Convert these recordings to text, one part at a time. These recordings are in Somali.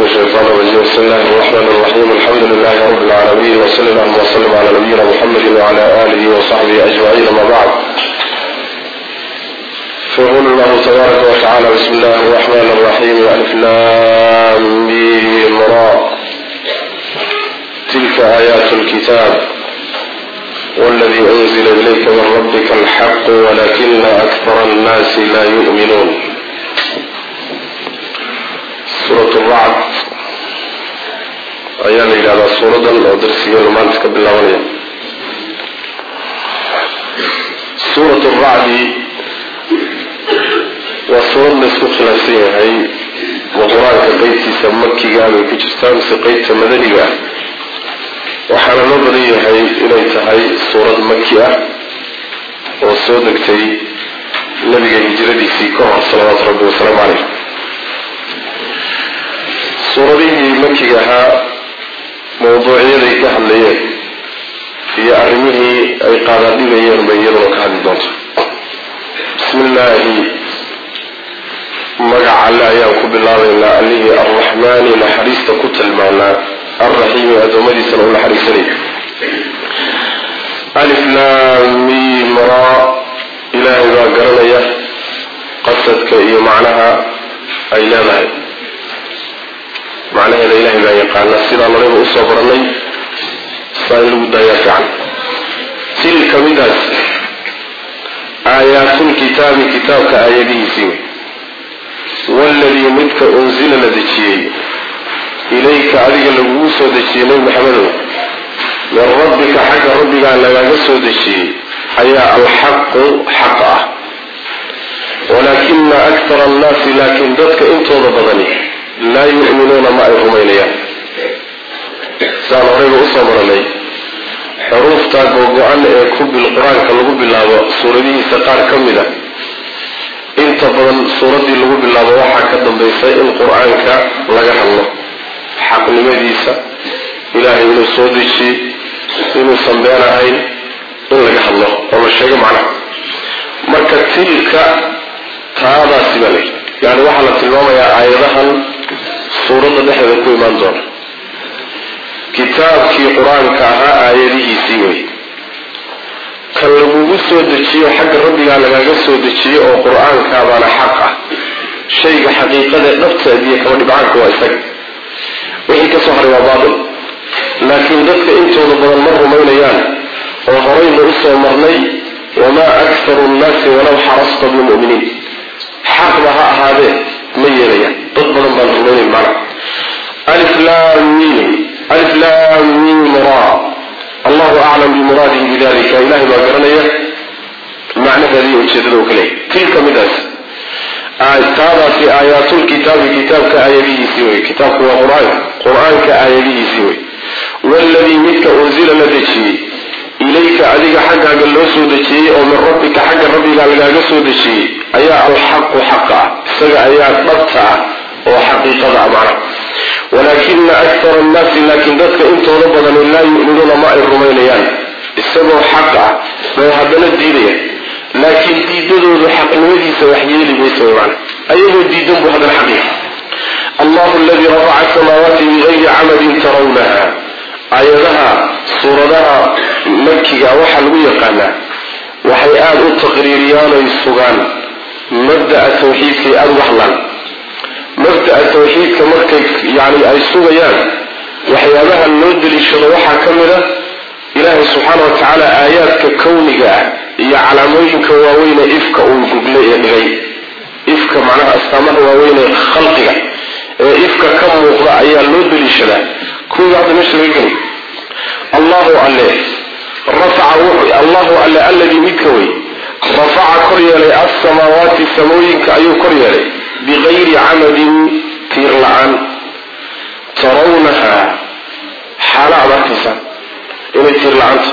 الشيطان الرجيم بسم الله الرحمن الرحيم الحمد لله رب العالمين وصلى اللهم وسلم على نبينا محمد وعلى آله وصحبه أجمعين ما بعد فيقول الله تبارك وتعالى بسم الله الرحمن الرحيم ألف لام ميم را تلك آيات الكتاب والذي أنزل إليك من ربك الحق ولكن أكثر الناس لا يؤمنون suurat racd ayaa la yidhahdaa suuradan oo darsigeenu maanta ka bilaabanaya suurat racdi waa suurad laysku khilaafsan yahay ma qur-aanka qeybtiisa makiga bay ku jirtaa mise qeybta madaniga ah waxaana loo badan yahay inay tahay suurad maki ah oo soo degtay nabiga hijradiisii ka hor salawaatu rabbi wasalaamu caleyh suuradihii makiga ahaa mawduucyaday ka hadlayeen iyo arrimihii ay qaadaadhigayeen bay iyaduna ka hadli doonta bismi illaahi magaca alle ayaan ku bilaabaynaa allihii arraxmaani naxariista ku tilmaanaa alraxiimi addoommadiisana u naxariisanaya alif laamim ra ilaahay baa garanaya qasadka iyo macnaha ay leedahay macnaheeda ilahay baa yaqaana sidaan horeyba usoo baranay saa in lagu daayaa fiican tilka midaas aayaatlkitaabi kitaabka aayadihiisii wey waladii midka unsila la dejiyey ilayka adiga lagugu soo dejiyey nebi maxamedow min rabbika xagga rabbigaa lagaaga soo dejiyey ayaa alxaqu xaq ah walaakina akthara annaasi laakiin dadka intooda badani laa yu'minuuna ma ay rumaynayaan saan horeyba usoo maranay xuruufta googo-an ee kubil qur-aanka lagu bilaabo suuradihiisa qaar ka mid a inta badan suuraddii lagu bilaabo waxaa ka dambaysa in qur-aanka laga hadlo xaqnimadiisa ilaahay inuu soo dejiyey inuusan been ahayn in laga hadlo oo la sheego macnaha marka tilka taadaasi baa lay yani waxaa la tilmaamayaa aayadahan suuradda dhexdeeda ku imaan doona kitaabkii qur-aanka ahaa aayadihiisii wey kan lagugu soo dejiyo xagga rabbigaa lagaaga soo dejiyo oo qur-aankaabaana xaq ah shayga xaqiiqadee dhabteediyo kama dhibcaanka waa isaga wixii ka soo haray waa baatil laakiin dadka intooda badan ma rumaynayaan oo horayna usoo marnay wamaa akharu nnaasi walow xarasta bilmu'miniin xaqba ha ahaadee ma yeelayaan dad badan baan rumaynayn macna alif laam mim alif laam mim ra allahu aclam bimuraadihi bidalika ilahay baa garanaya macnaheediiyo ujeedada u ka leeyahy tilka midaas taadaasi aayaatulkitaabi kitaabka aayadihiisii wey kitaabku waa qur-aanka qur-aanka aayadihiisii wey waladii midka unsila la dejiyey ilayka adiga xaggaaga loo soo dejiyey oo min rabbika xagga rabbigaa lagaaga soo dejiyey ayaa alxaqu xaqa ah isaga ayaa dhabta ah oo xaqiiqada ah macna walaakina akthara annaasi laakiin dadka intooda badani laa yu'minuuna ma ay rumaynayaan isagoo xaq ah bay haddana diidayaan laakiin diidadoodu xaqnimadiisa wax yeeli maysa way macna ayagoo diidan buu haddana xaqiiqa allahu aladii rafaca asamaawaati bigayri camadin tarawnaha aayadaha suuradaha makiga waxaa lagu yaqaanaa waxay aada u taqriiriyaan oy sugaan mabda'a tawxiidkay aada uga hadlaan mabda'a tawxiidka markay yani ay sugayaan waxyaabaha loo deliishado waxaa ka mid a ilaahay subxaana wa tacaala aayaadka kawniga ah iyo calaamooyinka waaweyne ifka uu guglay ee dhigay ifka macnaha astaamaha waaweyne khalqiga ee ifka ka muuqda ayaa loo deliishadaa kuwiga hadda meesha laga geliy allahu alle rafaca allahu alle alladii midka wey rafaca kor yeelay alsamaawaati samooyinka ayuu kor yeelay bigayri camadin tiir la-aan tarawnaha xaalo aad arkaysaa inay tiir la-aanta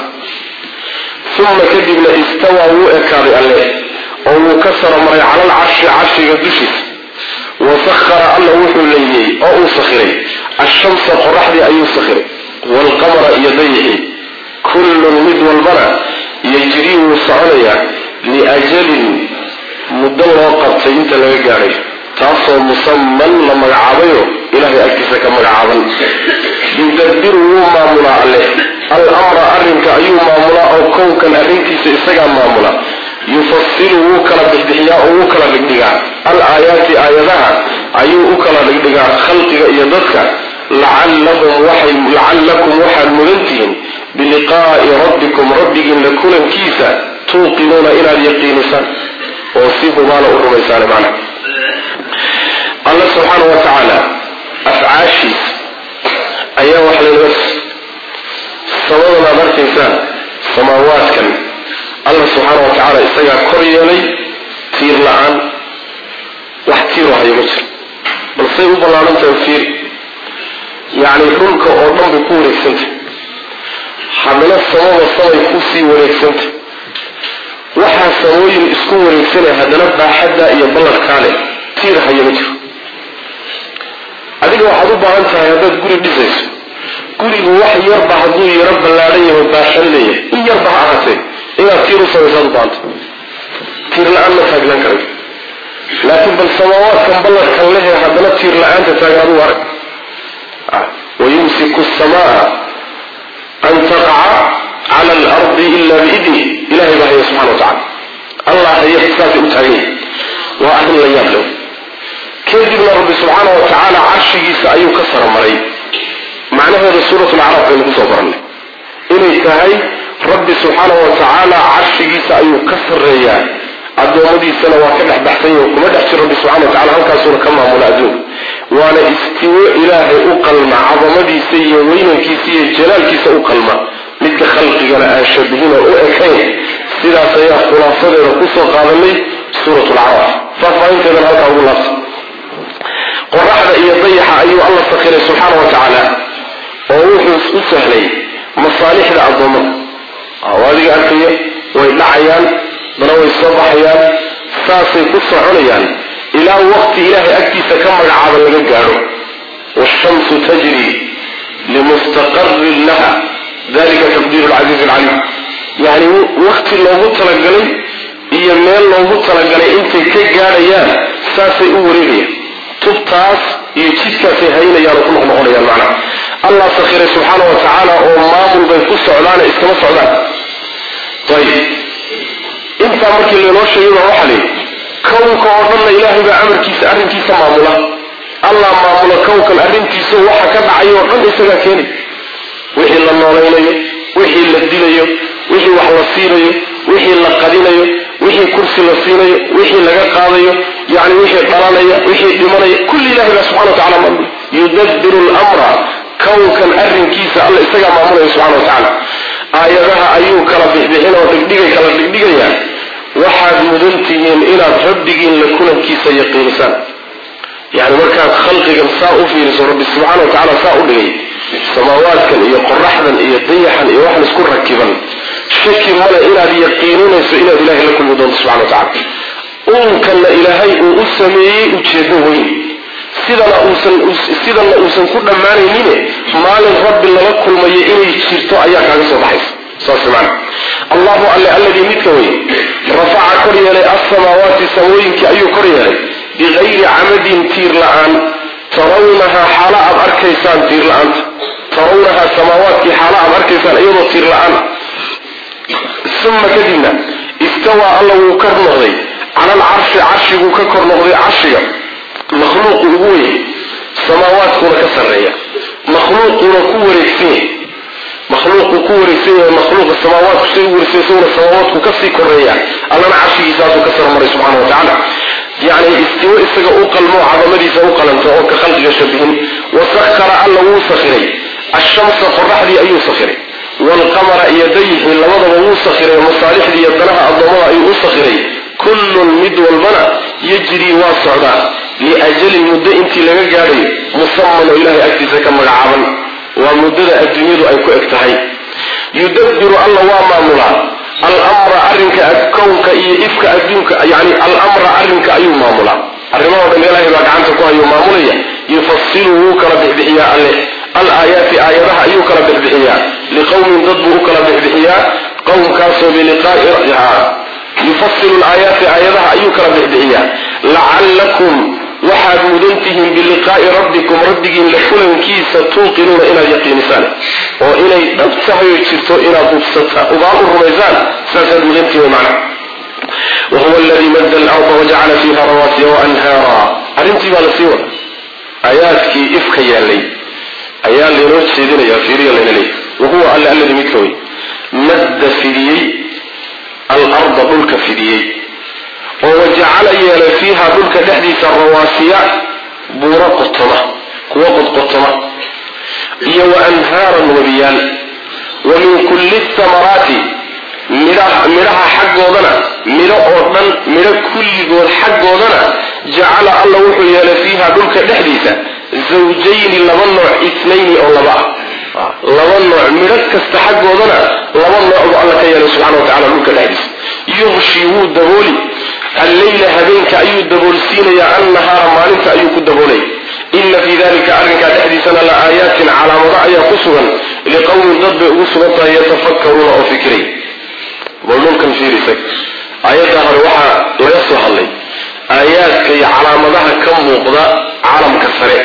uma kadibna istawaa wuu ekaaday alle oo wuu ka saro maray cala alcarshi carshiga dushiisa wasahara alla wuxuu leeyey oo uu sakhiray ashamsa qoraxdii ayuu sakhiray waalqamara iyo dayixii kullun mid walbana yajrii wuu soconayaa liajalin muddo loo qabtay inta laga gaadhay taasoo musaman la magacaabayo ilahay agtiisa ka magacaaban yudabiru wuu maamulaa alle al-amra arrinka ayuu maamulaa oo kownkan arrintiisa isagaa maamula yufasilu wuu kala bixbixiyaa oo wuu kala dhigdhigaa al aayaati aayadaha ayuu u kala dhigdhigaa khalqiga iyo dadka lacallakum waxaad mudantihiin biliqaa'i rabbikum rabbigiinla kulankiisa tuuqinuuna inaad yaqiinisaan oo si hubaana u rumaysaan macna alla subxaana wa tacaala afcaashiisa ayaa wax laynaga samadan aad arkaysaan samaawaadkan alla subxaana wa tacaala isagaa kor yeelay tiir la-aan wax tiiro hayo ma jiro balsay u ballaarantahay fiiri yacni dhulka oo dhan bay ku wareegsantah haddana samada samay kusii wareegsantah waxaa samooyin isku wareegsanaya haddana baaxaddaa iyo ballarkaa leh tiir hayo ma jiro adiga waxaad u baahan tahay haddaad guri dhisayso gurigu wax yarba hadduu yaro ballaadhan yaho baaxan leeyahay in yarba ha ahaatee inaad tiir u samaysaad u baahanta tiir la-aan ma taagnan karayo laakiin bal samaawaadkan ballarkan lehe haddana tiir la-aanta taagan aduu arag wayumsiku samaa an taqaca cala alardi ila biidni ilahay baa haya subxana wa tacala allah haya saasay u taagan yahay waa arrin la yaab low kadibna rabbi subxaana wa tacaala carshigiisa ayuu ka saramaray macnaheeda suurat lacraaf baynu kusoo barannay inay tahay rabbi subxaana wa tacaala carshigiisa ayuu ka sarreeyaa addoommadiisana waa ka dhex baxsan yahi kuma dhex jiro rabbi subxana wa tacala halkaasuuna ka maamula adduunka waana istiwo ilaahay u qalma cadamadiisa iyo weynankiisa iyo jalaalkiisa u qalma midka khalqigana aan shabihin oo u ekayn sidaas ayaa khulaasadeeda kusoo qaadanay suurat lacraaf faahfaahinteedan halkaa ugu laabta qoraxda iyo dayaxa ayuu alla sakiray subxaana wa tacaala oo wuxuu u sahlay masaalixda addoommada adiga arkaya way dhacayaan dana way soo baxayaan saasay ku soconayaan ilaa waqti ilaahay agtiisa ka magacaaba laga gaadho washamsu tajri limustaqarin laha dalika taqdiiru lcasiizi alcaliim yacni waqti loogu talagalay iyo meel loogu talagalay intay ka gaadhayaan saasay u wareegayaan tubtaas iyo jidkaasay haynayaan oo ku noqnoqonayaan macnaha allah sakhiray subxaana wa tacaala oo maamul bay ku socdaane iskama socdaan ayib intaa markii laynoo sheegay baa waxaa layidhi kownka oo dhanna ilaahay baa amarkiisa arrinkiisa maamula allah maamula kownkan arrintiisa waxa ka dhacay oo dhan isagaa keenay wixii la noolaynayo wixii la dilayo wixii wax la siinayo wixii la qadinayo wixii kursi la siinayo wixii laga qaadayo yani wixii dhalanaya wixii dhimanaya kulli ilahay baa subxana wa tacala maamula yudabiru lmra kownkan arrinkiisa alla isagaa maamulaya subxana wa tacaala aayadaha ayuu kala bixbixin oo dhigdhigay kala dhigdhigayaa waxaad mudan tihiin inaad rabbigiin la kulankiisa yaqiinisaan yani markaad khalqigan saa u fiiriso rabbi subxaana wa tacala saa u dhigay samaawaadkan iyo qoraxdan iyo dayaxan iyo waxan isku rakiban shaki male inaad yaqiininayso inaad ilahay la kulmi doonto subxana wa tacala uunkanna ilaahay uu u sameeyey ujeedo weyn sidana uusan sidana uusan ku dhammaanaynine maalin rabbi lala kulmayo inay jirto ayaa kaaga soo baxaysa saas maana allahu alle alladii midka wey rafaca kor yeelay alsamaawaati samooyinkii ayuu kor yeelay bikayri camadin tiir la-aan tarawnahaa xaalo aad arkaysaan tiir la-aanta tarawnahaa samaawaadkii xaalo aad arkaysaan iyadoo tiir la-aan uma kadibna istawaa alla wuu kor noqday cala alcarshi carshiguu ka kor noqday carshiga makhluuqu ugu weyn samaawaadkuuna ka sarreeya makhluuquuna ku wareegsan yahay makhluuqu ku wareegsan yahay makhluuqa samaawaadku say u wareegsan isaguna samaawaadku kasii koreeya allana carshigiisaasuu ka sarmaray subxana wa tacaala yacni istiwo isaga u qalmo cadamadiisa u qalanta oo ka khalqiga shabihin wasakara alla wuu sakhiray ashamsa qoraxdii ayuu sakhiray waalqamara iyo dayixii labadaba wuu sakhiray masaalixdii iyo danaha addoommada ayuu u sakhiray kullun mid walbana yajrii waa socdaa liajalin muddo intii laga gaadhayo musaman oo ilahay agtiisa ka magacaaban waa muddada adduunyadu ay ku eg tahay yudabiru alla waa maamulaa alamra arrinka kownka iyo ifka adduunka yani alamra arrinka ayuu maamulaa arrimahoo dhan ilaahay baa gacanta ku hayuu maamulaya yufasilu wuu kala bixbixiyaa alle alaayaati aayadaha ayuu kala bixbixiyaa liqowmin dad buu u kala bixbixiyaa qowmkaasoo biliqaai yufasilu laayaati aayadaha ayuu kala bixbixiyaa lacallakum waxaad mudan tihiin biliqaa'i rabbikum rabbigiin la kulankiisa tuuqinuuna inaad yaqiinisaan oo inay dhab tahay oo jirto inaad hubsata ubaan u rumaysaan saasaad mudantihiin macna wahuwa aladii madda alarda wajacala fiiha rawaasiya waanhaara arrintii baa lasii wada aayaadkii ifka yaallay ayaa laynoo jeedinaya fiiriya layna leeyahy wahuwa alle alladii midka wey madda fidiyey alarda dhulka fidiyey oo wajacala yeelay fiiha dhulka dhexdiisa rawaasiya buuro qotoma kuwo qodqotoma iyo wa anhaaran webiyaal wa min kulli thamaraati midhaha xaggoodana midho oo dhan midho kulligood xaggoodana jacala alla wuxuu yeelay fiiha dhulka dhexdiisa zawjayni laba nooc itnayni oo laba ah laba nooc midho kasta xaggoodana laba nooc buu alla ka yeelay subxana wa tacala dhulka dhexdiisa yuqshi wuu dabooli alleyla habeenka ayuu daboolsiinayaa annahaara maalinta ayuu ku daboolaya ina fii dalika arrinkaa dhexdiisana la aayaatin calaamado ayaa ku sugan liqowmin dad bay ugu sugan tahay yatafakkaruuna oo fikiray bal dhulkan fiirisa aayadda hore waxaa laga soo hadlay aayaadka iyo calaamadaha ka muuqda caalamka sare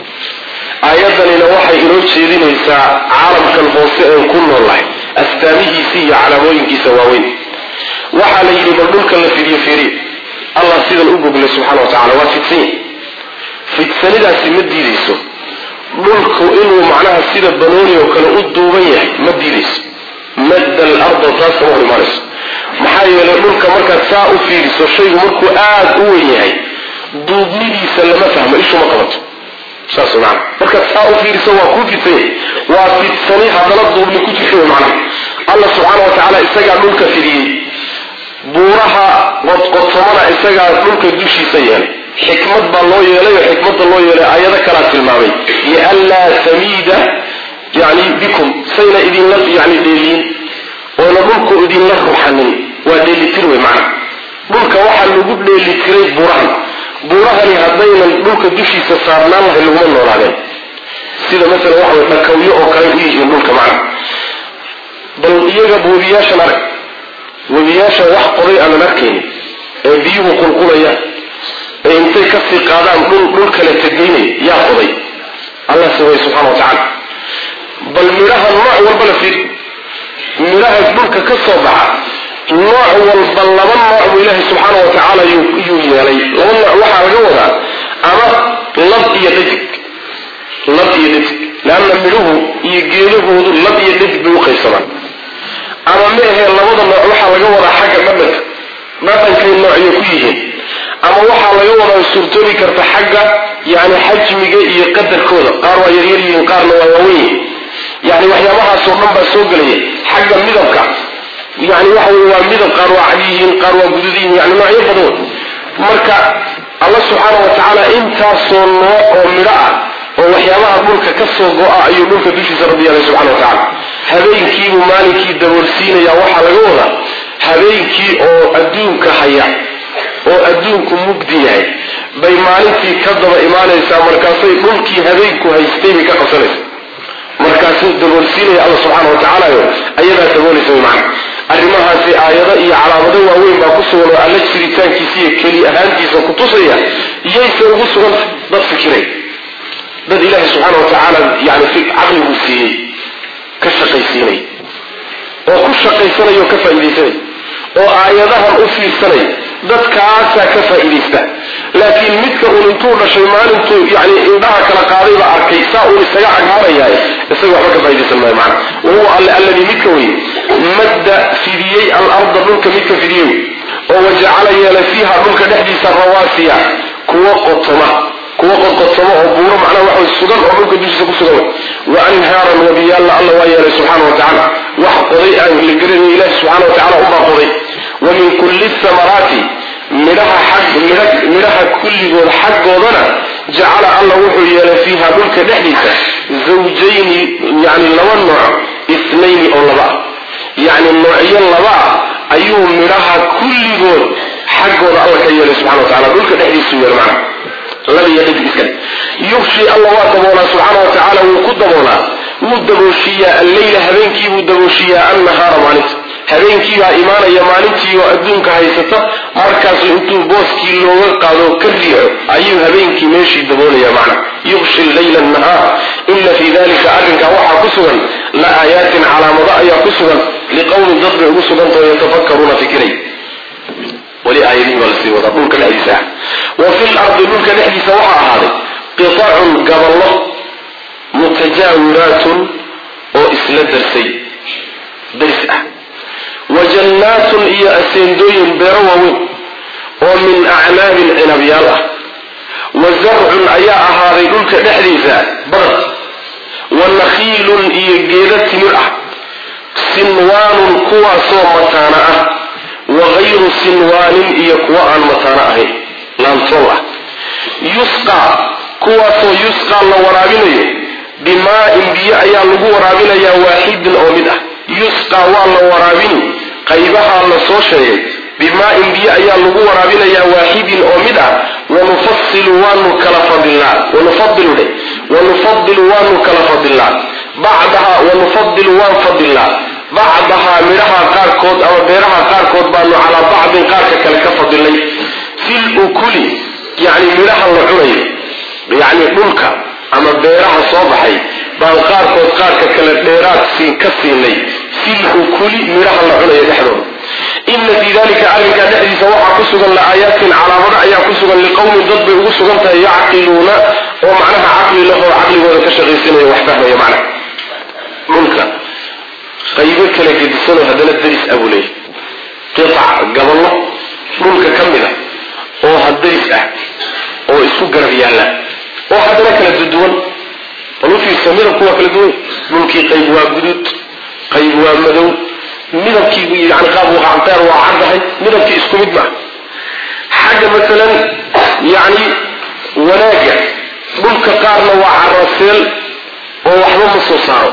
aayaddanina waxay inoo jeedinaysaa caalamkan hoose een ku noolahay astaamihiisa iyo calaamooyinkiisa waaweyn waxaa la yidhi bal dhulkan la fidiyo fiiriya allah sidan u goglay subxana wa tacala waa fidsan yahy fidsanidaasi ma diidayso dhulku inuu macnaha sida banooni oo kale u duuban yahay ma diidayso madda alarda taas kama hor imaanayso maxaa yeelay dhulka markaad saa u fiiriso shaygu markuu aada u weyn yahay duubnidiisa lama fahmo ishu ma qabato saas maana markaad saa u fiiriso waa kuu fidsan yahay waa fidsani haddana duubni ku jirta wey macnaha allah subxaana wa tacaala isagaa dhulka fidiyey buuraha qodqotomana isagaa dhulka dushiisa yeelay xikmad baa loo yeelay oo xikmadda loo yeelay ayado kalaa tilmaamay lianlaa tamiida yani bikum sayna idinla yani dheeliyin oona dhulku idinla ruxanin waa dheelitir wey macna dhulka waxaa lagu dheelitiray buurahan buurahani haddaynan dhulka dushiisa saarnaan lahay laguma noolaadeen sida masalan waxa way dhakawyo oo kale u yihiin dhulka macna bal iyaga webiyaashan arag webiyaashan wax qoday aanan arkaynin ee biyuhu qulqulayaan ee intay kasii qaadaan dhul dhul kale tegaynay yaa qoday allah saway subxana wa tacaala bal midhaha nooc walba la fiiri midhaha dhulka ka soo baxa nooc walba laba nooc buu ilaahay subxaana wa tacaala yuu yeelay laba nooc waxaa laga wadaa ama lab iyo dhadig lab iyo dhadig leanna midhuhu iyo geedahoodu lab iyo dhadig bay u qaybsamaan ama ma ahee labada nooc waxaa laga wadaa xagga dhadhanka dhadhankay noocyo ku yihiin ama waxaa laga wadaa suurtoobi karta xagga yani xajmiga iyo qadarkooda qaar waa yaryar yihiin qaarna waa waawen yihiin yani waxyaabahaasoo dhan baa soo gelaya xagga midabka yani waxa wey waa midab qaar waa cad yihiin qaar waa gudud yihiin yani noocyo badan marka alla subxaana wa tacaala intaasoo nooc oo midho ah oo waxyaabaha dhulka ka soo go-a ayuu dhulka dushiisa rabbi yeelay subxana wa tacaala habeenkiibuu maalinkii daboolsiinaya waxaa laga wadaa habeenkii oo adduunka haya oo adduunku mugdi yahay bay maalintii ka daba imaanaysaa markaasay dhulkii habeenku haystay bay ka qabsanaysa markaasuu daboolsiinaya alla subxaana wa tacaalayo ayadaa daboolaysa wy macana arrimahaasi aayado iyo calaamado waaweyn baa ku sugan oo alla jiritaankiisa iyo keli ahaantiisa ku tusaya iyayse ugu sugantay dad fikiray dad ilaahay subxaana wa tacaala yani caqliguu siiyey ka shaqaysiinay oo ku shaqaysanaya oo ka faa'iidaysanay oo aayadahan u fiirsanay dadkaasaa ka faa'iidaysta laakiin midka uun intuu dhashay maalintuu yani indhaha kala qaadayba arkay saa uun isaga cagmarayahay isaga waxba ka faaidaysan maayo macana wahuwa alle alladii midka wey madda fidiyey alarda dhulka midka fidiyey oo wajacala yeelay fiiha dhulka dhexdiisa rawaasiya kuwa qotoma kuwa qodqodsamo oo buuro macnaha waxa way sugan oo dhulka dushiisa ku sugan wa anhaaran wabiyaalla alla waa yeelay subxaana wa tacaala wax qoday aan la garanay ilahi subxana wa tacala ubaa qoday wa min kulli samaraati midhaha xag midhaha kulligood xaggoodana jacala alla wuxuu yeelay fiiha dhulka dhexdiisa zawjayni yani laba nooc isnayni oo laba ah yacni noocyo laba ah ayuu midhaha kulligood xaggooda alla ka yeelay subxana wa tacala dhulka dhexdiisuu yeelay macna labaiyo dhadig iskale yugshi alla waa daboolaa subxaana wa tacaala wuu ku daboolaa wuu dabooshiyaa alleyla habeenkiibuu dabooshiyaa annahaara maalinta habeenkii baa imaanaya maalintii oo adduunka haysata markaasu intuu booskii looga qaado ka riixo ayuu habeenkii meeshii daboolaya macna yuqshi leyla nahaar ina fii dalika arrinkaa waxaa ku sugan la aayaatin calaamado ayaa ku sugan liqowmin dad bay ugu sugantao yatafakkaruuna fikiray weli aayadihi baa lasii wadaa dhulka dhexdiisa ah wa fi lardi dhulka dhexdiisa waxaa ahaaday qitacun gaballo mutajaawiraatun oo isla darsay daris ah wa jannaatun iyo aseendooyin beero waaweyn oo min acnaabin cinabyaal ah wa zarcun ayaa ahaaday dhulka dhexdiisa badar wa nakhiilun iyo geeda timir ah sinwaanun kuwaasoo mataana ah wa gayru sinwaanin iyo kuwa aan mataano ahayn laantool ah yusqaa kuwaasoo yusqaa la waraabinayo bimaa-in biyo ayaa lagu waraabinayaa waaxidin oo mid ah yusqaa waa la waraabini qaybahaa la soo sheegay bimaa-in biyo ayaa lagu waraabinayaa waaxidin oo mid ah wanufasilu waanu kala fadilnaa wanufadilu dhe wanufadilu waanu kala fadilnaa bacdaha wanufadilu waan fadilnaa bacdahaa midhaha qaarkood ama beeraha qaarkood baanu calaa bacdin qaarka kale ka fadilnay fil ukuli yani midhaha la cunayo yani dhulka ama beeraha soo baxay baan qaarkood qaarka kale dheeraad siin ka siinay fil ukuli midhaha la cunayo dhexdooda ina fii dalika arrinkaa dhexdiisa waxaa ku sugan la-aayaatin calaamado ayaa ku sugan liqowmin dad bay ugu sugan tahay yacqiluuna oo macnaha caqli lahoo caqligooda ka shaqaysanaya wax fahmaya macnaha dhulka qaybo kala gedisanoo haddana daris abuu leeyay qiac gaballo dhulka ka mid a oo hadaris ah oo isku garab yaalla oo haddana kala duduwan bal u fiirsa midabku waa kala duwan dhulkii qayb waa guduud qayb waa madow midabkii yani qaab waqacteer waa caddahay midabkii isku mid maa xagga masalan yani wanaagga dhulka qaarna waa caraseel oo waxba ma soo saaro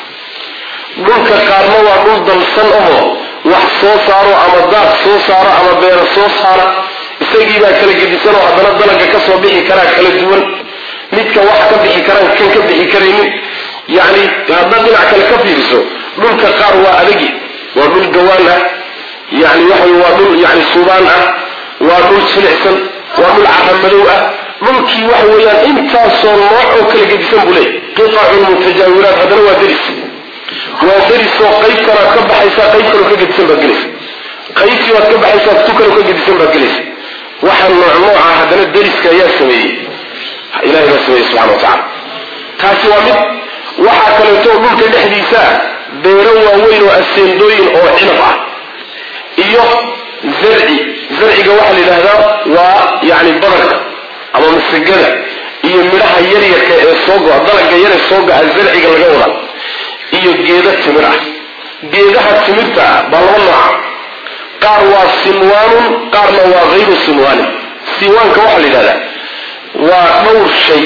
dhulka qaarna waa dhul dalsan ahoo wax soo saaro ama daaq soo saaro ama beero soo saara isagii baa kala gedisanoo haddana dalaga ka soo bixi karaa kala duwan midka wax ka bixi karaan kan ka bixi karaynin yani haddaad dhinac kale ka fiiriso dhulka qaar waa adagi waa dhul gawaan ah yani waxa waa dhul yani suubaan ah waa dhul jilicsan waa dhul caramadow ah dhulkii waxa weeyaan intaasoo nooc oo kala gedisan buu leey qitacun mutajaawiraat haddana waa deris waa derisoo qayb kalaad ka baxaysaa qayb kaloo ka gedisan baad gelaysa qaybtii baad ka baxaysaa tu kaloo ka gedisan baad gelaysa waxa nooc nooca haddana deriska ayaa sameeyey ilahay baa sameeyey subxana wa tacala taasi waa mid waxaa kaleeto dhulka dhexdiisa beero waaweyn oo aseendooyin oo cinab ah iyo zarci zarciga waxaa la yidhahdaa waa yani badarka ama masagada iyo midhaha yaryarka ee soo go-a dalaga yare soo go-a zarciga laga wada iyo geeda timir ah geedaha timirta ah baa laba nooca qaar waa sinwaanun qaarna waa hayru sinwaanin sinwaanka waxaa la yidhahdaa waa dhowr shay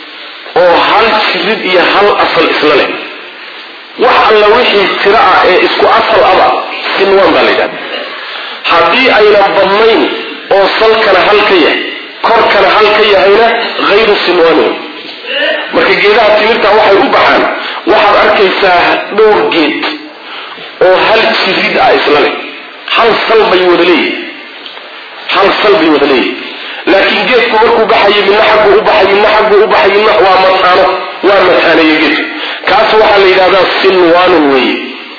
oo hal jirid iyo hal asal isla leh wax alla wixii tiro ah ee isku asal aba sinwaan baa la yidhahda haddii aynan badnayn oo salkana hal ka yahay korkana hal ka yahayna hayru sinwaanin marka geedaha timirta waxay u baxaan waxaad arkaysaa dhowr geed oo hal jirid ah isla leh hal sal bay wada leeyihin hal sal bay wada leeyihin laakiin geedku markuu baxayo midna xaggu u baxay midna xaggu u baxay midna waa mataano waa mataaneeye geedku kaas waxaa la yidhahdaa sinwaanun weeye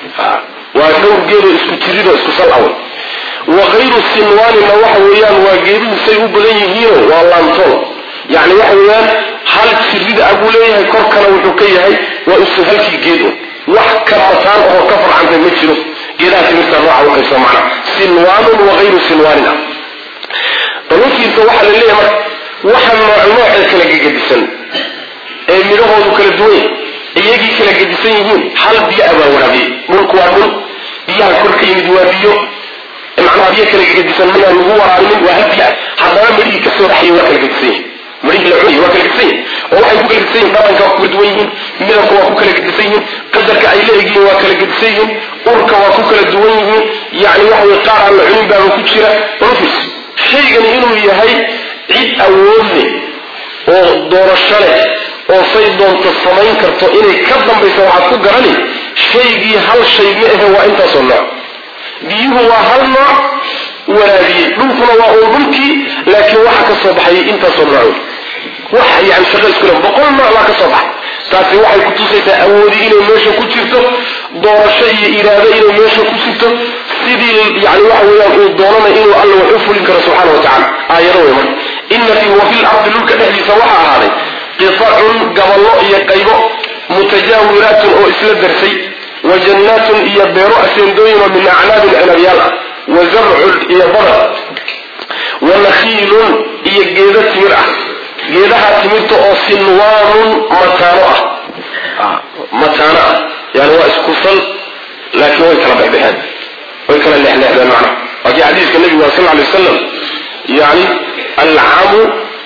waa dhowr geedoo isku jiridoo isku sal away wa hayru sinwaaninna waxa weeyaan waa geeduhu say u badan yihiino waa laantool yani waxa weeyaan hal jirid ah buu leeyahay korkana wuxuu ka yahay waa isu halkii geed un wax ka mataan oo ka farcantay ma jiro geedaha timirta nooca ukaysa macna sinwaanun wa hayru sinwaanin ah daluufiisa waxaa la leeyahay marka waxa nooc noocee kala gegedisan ee midhahoodu kala duwan yahay iyagii kala gedisan yihiin hal biyo abaa waraabiyey dhulku waa dhul biyaha kor ka yimid waa biyo macnaha biyo kala gegedisan mayaan lagu waraabinin waa hal biyo ah haddana midhihii kasoo dhaxayay waa kala gedisan yihin midhihii la cunayay waa kala gedisan yihin oo waxay ku kala gedisan yihin dhaqanka waa ku kala duwan yihiin midabka waa ku kala gedisan yihiin qadarka ay leeyihiin waa kala gedisan yihiin urka waa ku kala duwan yihiin yani waxa weye qaar aan la cunin baaba ku jira daluufiis shaygani inuu yahay cid awood leh oo doorasho leh oo say doonto samayn karto inay ka dambaysa waxaad ku garani shaygii hal shay ma ahe waa intaasoo nooc biyuhu waa hal nooc waraabiyey dhulkuna waa uun dhulkii laakiin waxa ka soo baxayay intaasoo nooc wax yani shaqo isku le boqol nooc baa ka soo baxay taasi waxay kutusaysaa awoodi inay meesha ku jirto doorasho iyo iraado inay meesha ku jirto sidii yani waxa weeyaan uu doonanay inuu alla wax u fulin karo subxaana wa tacala aayado wey marka ina fi wa fi lardi dhulka dhexdiisa waxaa ahaaday qitacun gaballo iyo qaybo mutajaawiraatun oo isla darsay wa jannaatun iyo beero aseendooyin oo min acnaabin cinabyaal ah wa zarcun iyo badar wa nakhiilun iyo geedo timir ah geedaha timirta oo sinwaanun mataano ah mataano ah yani waa isku sal laakiin way kala bexbexeen way kala leexleexdeen macnaha waa kii xadiiska nebigu waa sal lla alay wasalam yani alcamu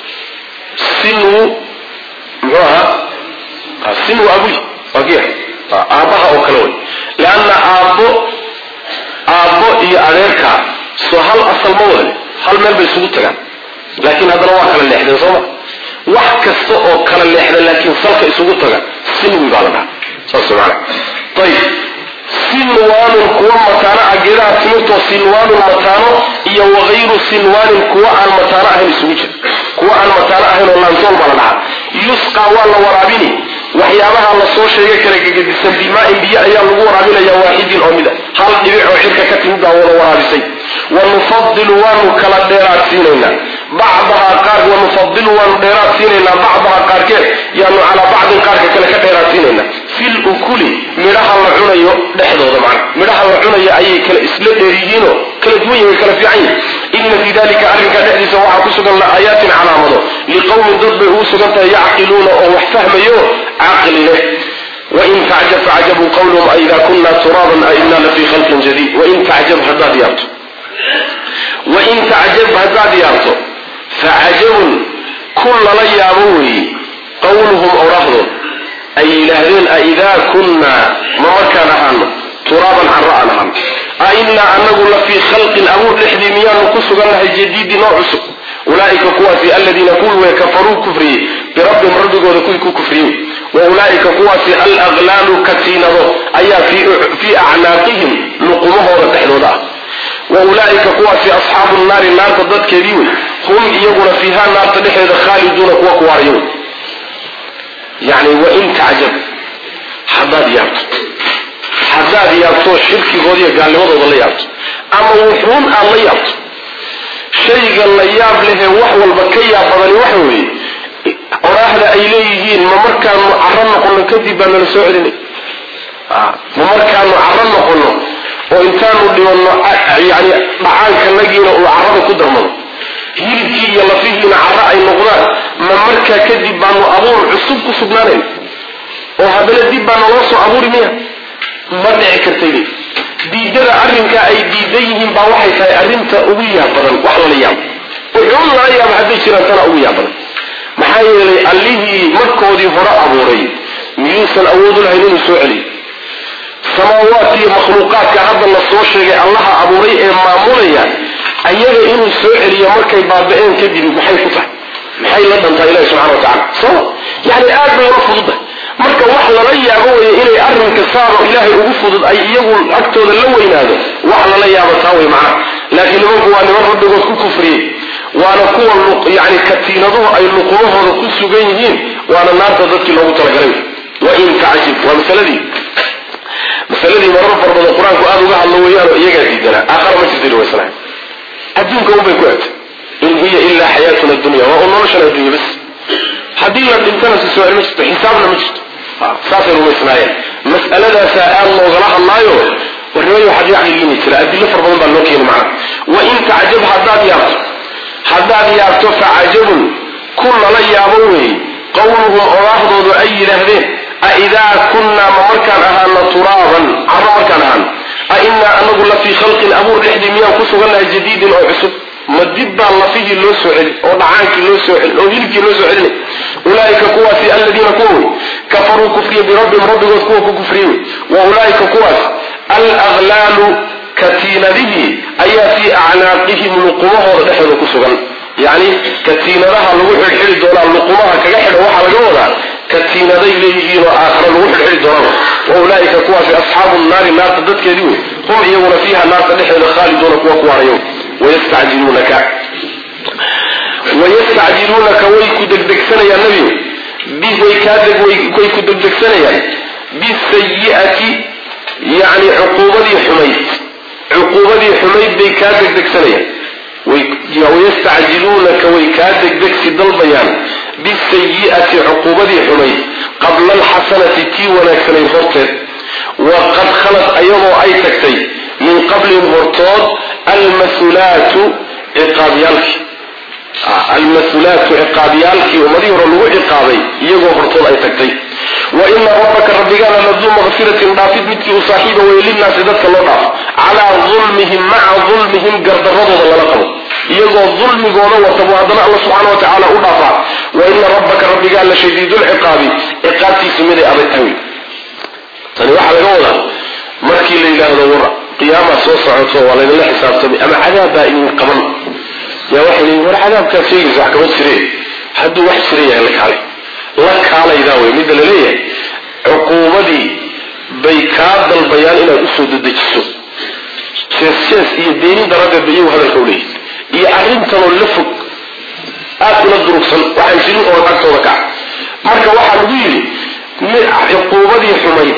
sinwu muxuu ahaa sinwu abuy waa kii aabbaha oo kale way leanna aabbo aabbo iyo adeerka soo hal asal ma wada hal meel bay isugu tagaan laakiin haddana waa kala leexdeen sooma wax kasta oo kala leexda laakiin salka isugu taga sinwi baa la dhaha saas maana ayib sinwaanun kuwa mataano ah geedaha timirtoo sinwaanun mataano iyo wagayru sinwaanin kuwa aan mataano ahayn isugu jira kuwa aan mataano ahayn oo laantool baa la dhahaa yusqa waa la waraabini waxyaabaha la soo sheegay kala gegedisan bimaain biyo ayaa lagu waraabinaya waaxidin oo mid a hal dhibic oo cirka ka timid baa wada waraabisay wa nufadilu waanu kala dheeraad siinaynaa bacdahaa qaar wa nufadilu waanu dheeraad siinaynaa bacdahaa qaarkeed yaanu calaa bacdin qaarka kale ka dheeraad siinaynaa fil ukuli midhaha la cunayo dhexdooda macna midhaha la cunayo ayay kala isla dheeryihiinoo kala duwan yihin way kala fiican yihin ina fii dalika arrinka dhexdiisa waxaa ku sugan la aayaatin calaamado liqowmin dad bay ugu sugan tahay yacqiluuna oo wax fahmayo caqli leh wain tacjab facajabuu qawluhum aida kuna turaaban aina lafii khalqin jadiid wain tacjab haddaad yaabto wain tacjab haddaad yaabto facajabun kun lala yaabo weeye qawluhum orahdood ay yidhaahdeen aidaa kunnaa ma markaan ahaano turaaban carro aan ahaano a inaa anagu la fii khalqin abuur dhexdii miyaanu ku sugannahay jadiidin oo cusub ulaaika kuwaasi aladiina kuwii way kafaruu kufriyey birabbihim rabbigooda kuwii ku kufriyey wa ulaaika kuwaasi alaqlaalu katiinado ayaa fii acnaaqihim luqumahooda dhexdooda ah wa ulaaika kuwaasi asxaabu naari naarta dadkeedii wey hum iyaguna fiiha naarta dhexdeeda khaaliduuna kuwa kuwaarya wey yani wain tacjab haddaad yaabto haddaad yaabto shirkigooda iyo gaalnimadooda la yaabto ama wuxuun aad la yaabto shayga la yaab lehee wax walba ka yaab badani waxa weeye oraahda ay leeyihiin ma markaanu caro noqono kadib baa nala soo celinay ma markaanu caro noqono oo intaanu dhibanno yani dhacaankanagiina uu carada ku darmado hilibkii iyo lafihiina caro ay noqdaan ma markaa kadib baanu abuur cusub ku sugnaanayn oo haddana dib baa naloo soo abuuri miya ma dhici kartaydi diidada arrinkaa ay diidan yihiin baa waxay tahay arrinta ugu yaab badan wax lala yaabo wuxuun lala yaaba hadday jiraan tana ugu yaab badan maxaa yeelay allihii markoodii hore abuuray miyuusan awood u lahayn inuu soo celiyo samaawaadka iyo makhluuqaadka hadda la soo sheegay allaha abuuray ee maamulaya ayaga inuu soo celiyo markay baaba-een kadib maxay ku tahay maxay la dhantaa ilahi subxana wa tacala soo yani aad bay ula fududahay marka wax lala yaabo weye inay arrinka saaro ilaahay ugu fudud ay iyagu agtooda la weynaado wax lala yaabo taa wey macnaha laakiin nimanku waa niman rabbigood ku kufriyey waana kuwa yani katiinaduhu ay luqumahooda ku sugan yihiin waana naarta dadkii loogu talagalay wain tacjib waa masaladii masaladii marar far badan qur-aanku aada uga hadlo weeyaanoo iyagaa diidanaa aakhara ma jirta wasalaam adduunka unbay ku egtay in hiya ilaa xayaatuna dunya waa un noloshan addunya bas haddii la dhintana si soo ma jirto xisaabna ma jirto saasay rumaysnaayeen mas'aladaasaa aada loogala hadlaayo warnimayo waxaad yaclilini jira adilo far badan baa loo keeni macna wain tacjab haddaad yaabto haddaad yaabto facajabun ku lala yaabo weeye qawluhum odaahdoodu ay yidhaahdeen aidaa kunnaa ma markaan ahaano turaaban carro markaan ahaano a inaa anagu la fii khalqin abuur dhexdii miyaan ku sugannahay jadiidin oo cusub ma dib baa lafihii loo soo celin oo dhacaankii loo soo celin oo hilibkii loo soo celinay ulaaika kuwaasi aladiina kuwa wey kafaruu kufriya birabbihim rabbigood kuwa ku kufriye wey wa ulaaika kuwaas alaqlaalu katiinadihii ayaa fii acnaaqihim luqumahooda dhexdooda ku sugan yacni katiinadaha lagu xidhxidhi doonaa luqumaha kaga xidha waxaa laga wadaa katiinaday leeyihiin oo aakhara lagu xidhxidhi doonaan wa ulaaika kuwaasi asxaabu naari naarta dadkeedii wey hum iyaguna fiiha naarta dhexeeda khaaliduuna kuwa kuwaanayo wayastacjiluunaka wayastacjiluunaka way ku degdegsanayaan nebigu way kaadeg way ku degdegsanayaan bisayi'ati yacni cuquubadii xumayd cuquubadii xumayd bay kaa degdegsanayaan wayastacjiluunaka way kaa degdegsi dalbayaan bisayi'ati cuquubadii xumayd qabla alxasanati tii wanaagsanayd horteed waqad khalad ayagoo ay tagtay min qablihim hortood almasulaatu ciqaabyaalkii almasulaatu ciqaabyaalkii ummadihii hore lagu ciqaabay iyagoo hortood ay tagtay wa ina rabbaka rabbigaana laduu makfiratin dhaafid midkii u saaxiiba weye linnaasi dadka loo dhaafo calaa dulmihim maca dulmihim gardaradooda lala qabo iyagoo dulmigooda wata buu haddana alla subxaana wa tacaala u dhaafaa wa ina rabbaka rabbigaa la shadiidulciqaabi ciqaabtiisu miday adag tahay tani waxaa laga wadaa markii la yidhaahdo war qiyaamaa soo socoto waa laydinla xisaabtamay ama cadaab baa idin qaban yaa waxay leeyiin war cadaabkaad sheegaysa wax kama jireen hadduu wax jira yahay la kaalay la kaalaydaa wey midda la leeyahay cuquubadii bay kaa dalbayaan inaad usoo dedejiso jees jees iyo beenin daradeed ba iyagu hadalka u leeyihin iyo arrintanoo la fog aad ula durugsan waxaan jirin oo agtooda kaca marka waxaa lagu yidhi cuquubadii xumayd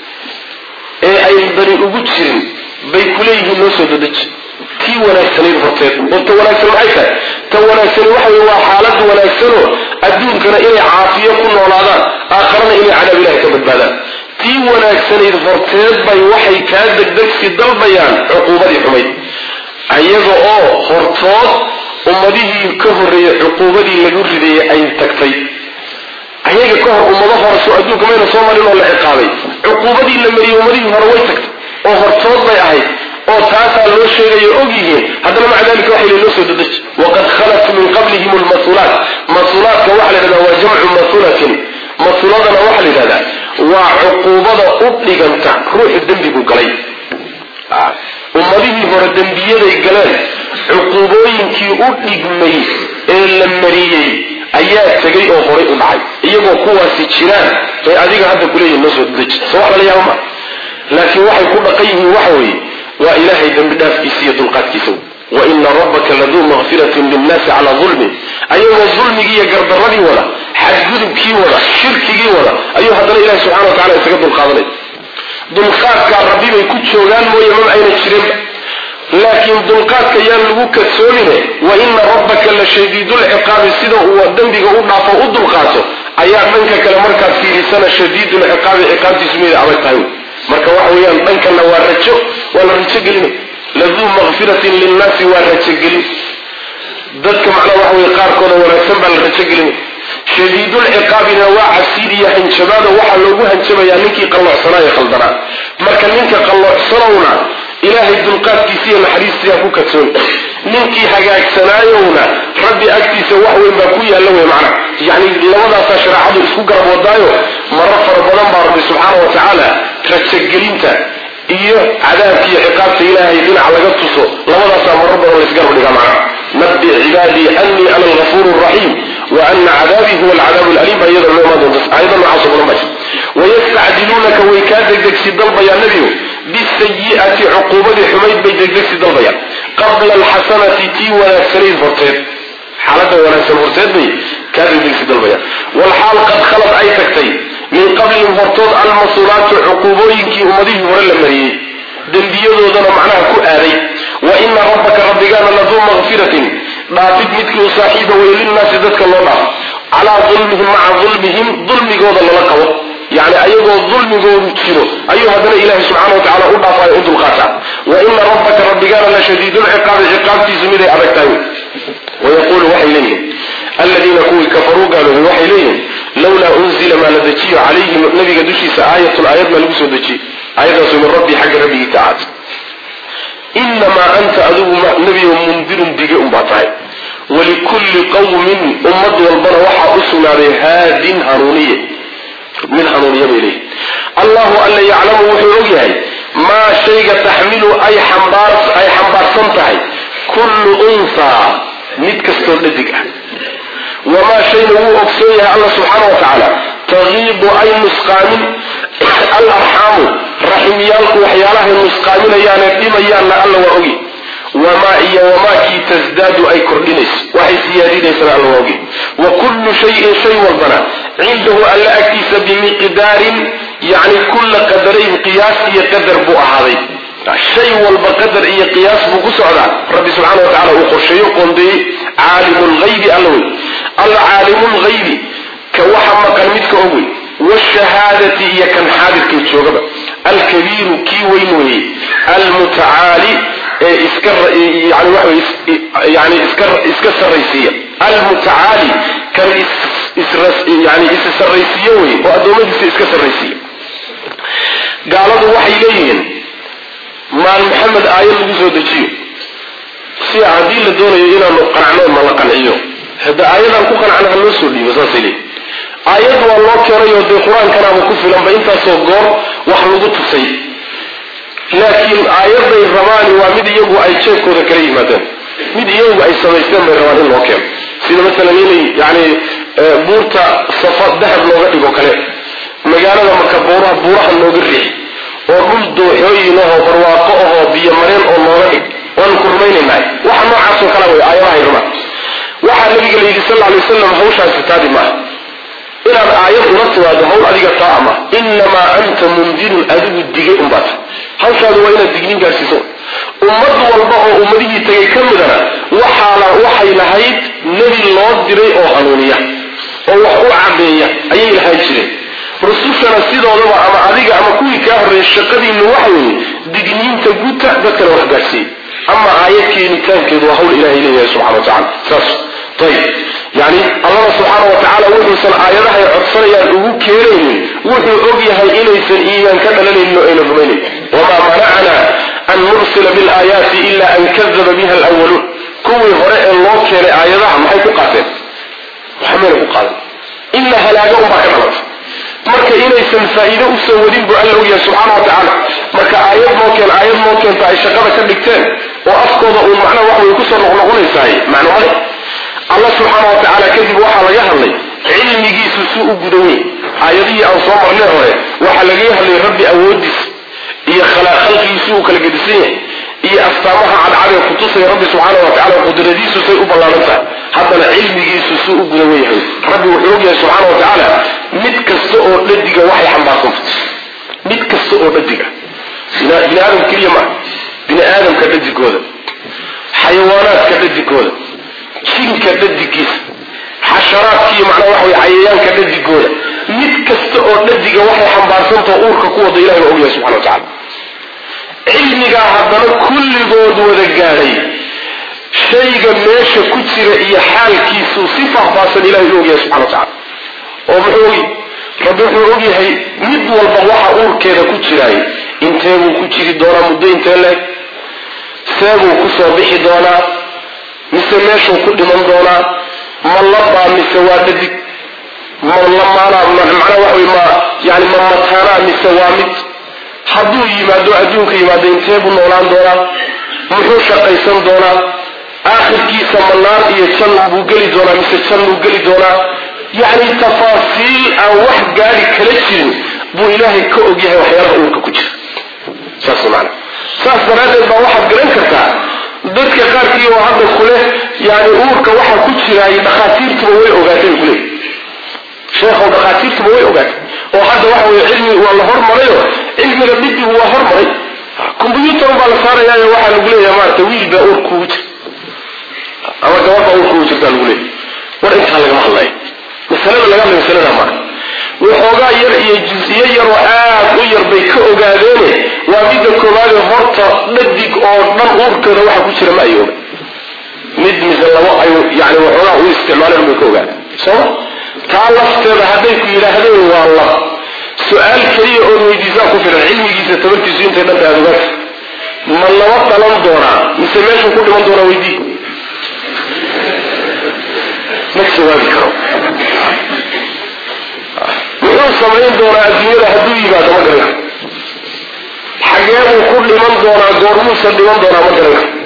ee ay bani ugu jirin bay kuleeyihiin noo soo dedeji tii wanaagsanayd horteed oo ta wanaagsan maxay tahay ta wanaagsani waxa wey waa xaalad wanaagsanoo adduunkana inay caafiyo ku noolaadaan aakharana inay cadaab ilahay ka badbaadaan tii wanaagsanayd horteed bay waxay kaa degdegsi dalbayaan cuquubadii xumayd ayaga oo hortood ummadihii ka horreeyey cuquubadii lagu rideeyey ay tagtay ayaga ka hor ummado hore soo adduunka mayna soo marin oo la ciqaabay cuquubadii la mariyey ummadihii hore way tagtay oo hortood bay ahayd oo taasaa loo sheegayo og yihiin haddana maca dalika waxay loo soo dedeji waqad khalat min qablihim lmasulaat masulaadka waxaa la yidhahdaa waa jamcu masulatin masuladana waxaa la yidhahdaa waa cuquubada u dhiganta ruuxu dembigu galay ummadihii hore dembiyaday galeen cuquubooyinkii u dhigmay ee la mariyey ayaa tegay oo horay u dhacay iyagoo kuwaasi jiraan bay adiga hadda kuleeyihin noo soo dedeji so wax lala yaaba ma laakiin waxay ku dhaqan yihiin waxa weeye waa ilaahay dembi dhaafkiisa iyo dulqaadkiisa wa ina rabbaka laduu makfiratin linnaasi calaa dulmin ayagoo dulmigii iyo gardaradii wada xadgudubkii wada shirkigii wada ayuu haddana ilahi subxana wa tacala isaga dulqaadanay dulqaadkaa rabbi bay ku joogaan mooye maba ayna jirinba laakiin dulqaadka yaan lagu kadsoomine wa ina rabbaka la shadiidulciqaabi sida uu dembiga u dhaafo u dulqaato ayaa dhanka kale markaad fiirisana shadiidulciqaabi ciqaabtiisu miday adag tahay marka waxa weeyaan dhankana waa rajo waa la rajo gelina laduu makfiratin linnaasi waa rajogelin dadka macnaa waxa weye qaarkooda wanaagsan baa la rajo gelina shadiidulciqaabina waa cabsiid iyo hanjabaada waxaa loogu hanjabayaa ninkii qalloocsanaayo khaldanaa marka ninka qalloocsanowna ilaahay dulqaadkiisa iyo naxariistiiha ku kadsoon ninkii hagaagsanaayowna rabbi agtiisa wax weyn baa ku yaalla wey macna yacni labadaasaa shareecadu isku garab wadaayo marar fara badan baa rabbi subxaana wa tacaala rajagelinta iyo cadaabka iyo ciqaabta ilaahay dhinac laga tuso labadaasaa marar badan laysgarab dhigaa macna nabi cibaadii anii ana algafuur raxiim wa ana cadaabii huwa alcadaab laliim baa iyada loo imaan doonta aayada noocaasoo badan baa wayastacjiluunaka way kaa degdegsi dalbayaa nebigu bisayi'ati cuquubadii xumayd bay degdegsi dalbayaan qabla alxasanati tii wanaagsanayd horteed xaalada wanaagsan horteed bay kaa degdegsi dalbayaan walxaal qad khalad ay tagtay min qablihim hortood almasulaatu cuquubooyinkii ummadihii hore la mariyey dembiyadoodana macnaha ku aaday wa ina rabbaka rabbigaana laduu makfiratin dhaafid midkii u saaxiiba wey linnaasi dadka loo dhaafo calaa dulmihim maca dulmihim dulmigooda lala qabo yani ayagoo dulmigoodu jiro ayuu haddana ilahi subxana wa tacala u dhaafayo u dulqaataa wa ina rabbaka rabbigaana la shadiidulciqaabi ciqaabtiisu miday adag tahay wayaquulu waxay leeyihin aladiina kuwii kafaruu gaaloobay waxay leeyihin lawlaa unzila maa la dejiyo calayhi nabiga dushiisa aayatun aayad maa lagu soo dejiyey aayadaasu min rabbii xagga rabbigii ka ahaatay inamaa anta adigu nebiyo mundirun dige unbaa tahay walikulli qawmin ummad walbana waxaa u sugnaaday haadin hanuuniye mid hanuuniya bay leeyihin allahu alla yaclamu wuxuu og yahay maa shayga taxmilu ay ay xambaarsan tahay kullu unsaa mid kastoo dhadig ah wamaa shayna wuu ogsoon yahay alla subxaana wa tacaala tagiidu ay nusqaamin alarxaamu raximyaalku waxyaalahay nusqaaminayaane dhimayaanna alla waa ogi wamaa iyo wamaakii tasdaadu ay kordhinayso waxay siyaadinaysana alla waa ogi wa kullu shayin shay walbana cindahu alla agtiisa bimiqdaarin yani kulla qadarayn qiyaas iyo qadar buu ahaaday shay walba qadar iyo qiyaas buu ku socdaa rabbi subxaana wa tacala uu qorsheeyo qoondeeyey caalimu lghaybi alla wey alla caalimu lghaybi ka waxa maqan midka og wey wshahaadati iyo kan xaadirkay joogaba alkabiiru kii weyn weeye almutacaali ee iska yani waxa yani iska iska sarraysiiya almutacaali kan yani is sarraysiiye weye oo addoommadiisa iska sarraysiiya gaaladu waxay leeyihiin maal maxamed aayad lagu soo dejiyo si haddii la doonayo inaanu qanacno ma la qanciyo hadda aayadaan ku qanacna ha loo soo dhiibo saasay leeyihin aayad waa loo keenayoo dee qur-aankanaaba ku filanba intaasoo goor wax lagu tusay laakiin aayaday rabaani waa mid iyagu ay jeebkooda kala yimaadeen mid iyagu ay samaysteen bay rabaan in loo keeno sida masalan inay yani buurta safa dahab looga dhigo kale magaalada marka buuraha buuraha looga riix oo dhul dooxooyin ahoo barwaaqo ahoo biyo mareen oo looga dhig waanu ku rumaynaynaa waxa noocaasoo kala way aayadahay rabaan waxaa nabiga la yidhi sal lla alay wasalam hawshaasi taadi maaha inaad aayad ula timaado hawl adiga taa ama inamaa anta mundirun adigu digay unbaata hawshaadu waa inaad dignin gaarsiiso ummad walba oo ummadihii tagay ka midana waxaala waxay lahayd nebi loo diray oo hanuuniya oo wax u cadeeya ayay lahaan jireen rusushana sidoodaba ama adiga ama kuwii kaa horreeyay shaqadiinu waxa weeye digniinta guta dadkana wax gaarsiiya ama aayad keenitaankeedu waa hawl ilahay leeyahay subxana wa tacala saas ayib yani allana subxaana wa tacaala wuxuusan aayadahay codsanayaan ugu keenaynin wuxuu og yahay inaysan iimaan ka dhalanaynin oo ayna rumaynayn wamaa manacana an nursila bilaayaati ila an kadaba biha alwaluun kuwii hore ee loo keenay aayadaha maxay ku qaateen waxmayna ku qaadan ila halaaga unbaa ka dhalata marka inaysan faa'iido usoo wadin buu alla ogyahay subxaana wa tacaala marka aayad noo keen aayad noo keenta ay shaqada ka dhigteen oo afkooda uun macnaha wax way kusoo noqnoqonaysaay macno male allah subxaana wa tacaala kadib waxaa laga hadlay cilmigiisu si u gudan wey aayadihii aan soo marnay hore waxaa lagaga hadlay rabbi awoodiis iyo khalqigiisi uu kala gedisan yahay iyo astaamaha cadcadee kutusaya rabbi subxaana wa tacala qudradiisu say u ballaaran tahay haddana cilmigiisu si u gudan weyahay rabbi wuxuu ogyahay subxaana wa tacaala mid kasta oo dhadiga waxay xambaarsanta mid kasta oo dhadiga bini aadam keliya maaha bini aadamka dhadigooda xayawaanaadka dhadigooda jinka dhadigiisa xasharaadkiiyo macnaa waxa wey cayayaanka dhadigooda mid kasta oo dhadiga waxay xambaarsantao uurka ku wada ilahi baa ogyahay subxana wa tacala cilmigaa haddana kulligood wada gaadhay shayga meesha ku jira iyo xaalkiisu si faahfaahsan ilahay u ogyahay subxana wa tacala oo muxuu ogy rabbi wuxuu ogyahay mid walba waxa uurkeeda ku jiraay inteebuu ku jiri doonaa muddo intee leeg seebuu kusoo bixi doonaa mise meeshuu ku dhiman doonaa ma labaa mise waa dhadig ma lamaanaa macnaa waxa wey ma yani ma mataanaa mise waa mid hadduu yimaado adduunka yimaado intee buu noolaan doonaa muxuu shaqaysan doonaa aakhirkiisa ma naar iyo jan buu geli doonaa mise jan buu geli doonaa yacni tafaasiil aan wax gaadi kala jirin buu ilaahay ka ogyahay waxyaalaha uurka ku jira saas maana saas daraaddeed baa waxaad garan kartaa dadka qaarkii oo hadda kuleh yani uurka waxa ku jiraay dhakhaatiirtuba way ogaatay bay kuleeyihi sheekhow dhakhaatiirtuba way ogaatay oo hadda waxa weye cilmi waa la hormarayo cilmiga dhibigu waa hormaray combyuutar baa la saarayaayo waxaa lagu leeyahay maarata wiil baa uur kugu jira ama gabadh baa uur kugu jirtaa lagu leeyahy war intaa lagama hadlayo masalada laga hadlayo masalada maaha waxoogaa yar iyo jus-iyo yaroo aad u yar bay ka ogaadeene waa midda koowaade horta dhadig oo dhan uurkeeda waxa ku jira ma ay oga mid mise labo ay yani waxoogaa u isticmaaleen bay ka ogaadeen sooma taa lafteeda hadday ku yidhaahdeen waa lab su-aal keliya ood weydiisaa ku filan cilmigiisa tabartiisu intay dhanta aad ogaata ma laba dhalan doonaa mise meeshuu ku dhiman doonaa weydii ma jawaabi karo muxuu samayn doonaa adduunyada hadduu yimaado ma garan karo xagee buu ku dhiman doonaa goormuusan dhiman doonaa ma garan karo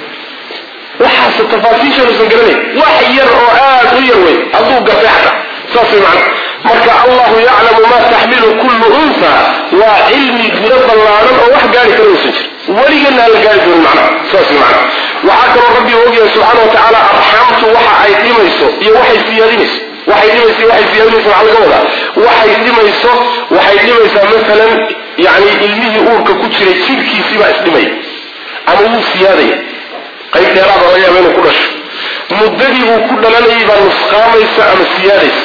waxaase tafaasiishaanuusan garanayn wax yar oo aad u yar wey hadduu gartay xataa saas way macana marka allahu yaclamu maa taxmilu kullu unha waa cilmi gudo ballaaran oo wax gaari kara uusan jir weligeena aan la gaari doonin macnaha saas macnaha waxaa kaloo rabbi ogyahay subxaana wa tacaala arxaamtu waxa ay dhimayso iyo waxay siyaadinayso waxay dhimayso waxay siyaadinayso waxaa laga wadaa waxay dhimayso waxay dhimaysaa masalan yani ilmihii uurka ku jiray jidhkiisiibaa isdhimaya ama wuu siyaadaya qayb dheeraada laga yaaba inuu ku dhasho muddadii uu ku dhalanayay baa nusqaamaysa ama siyaadaysa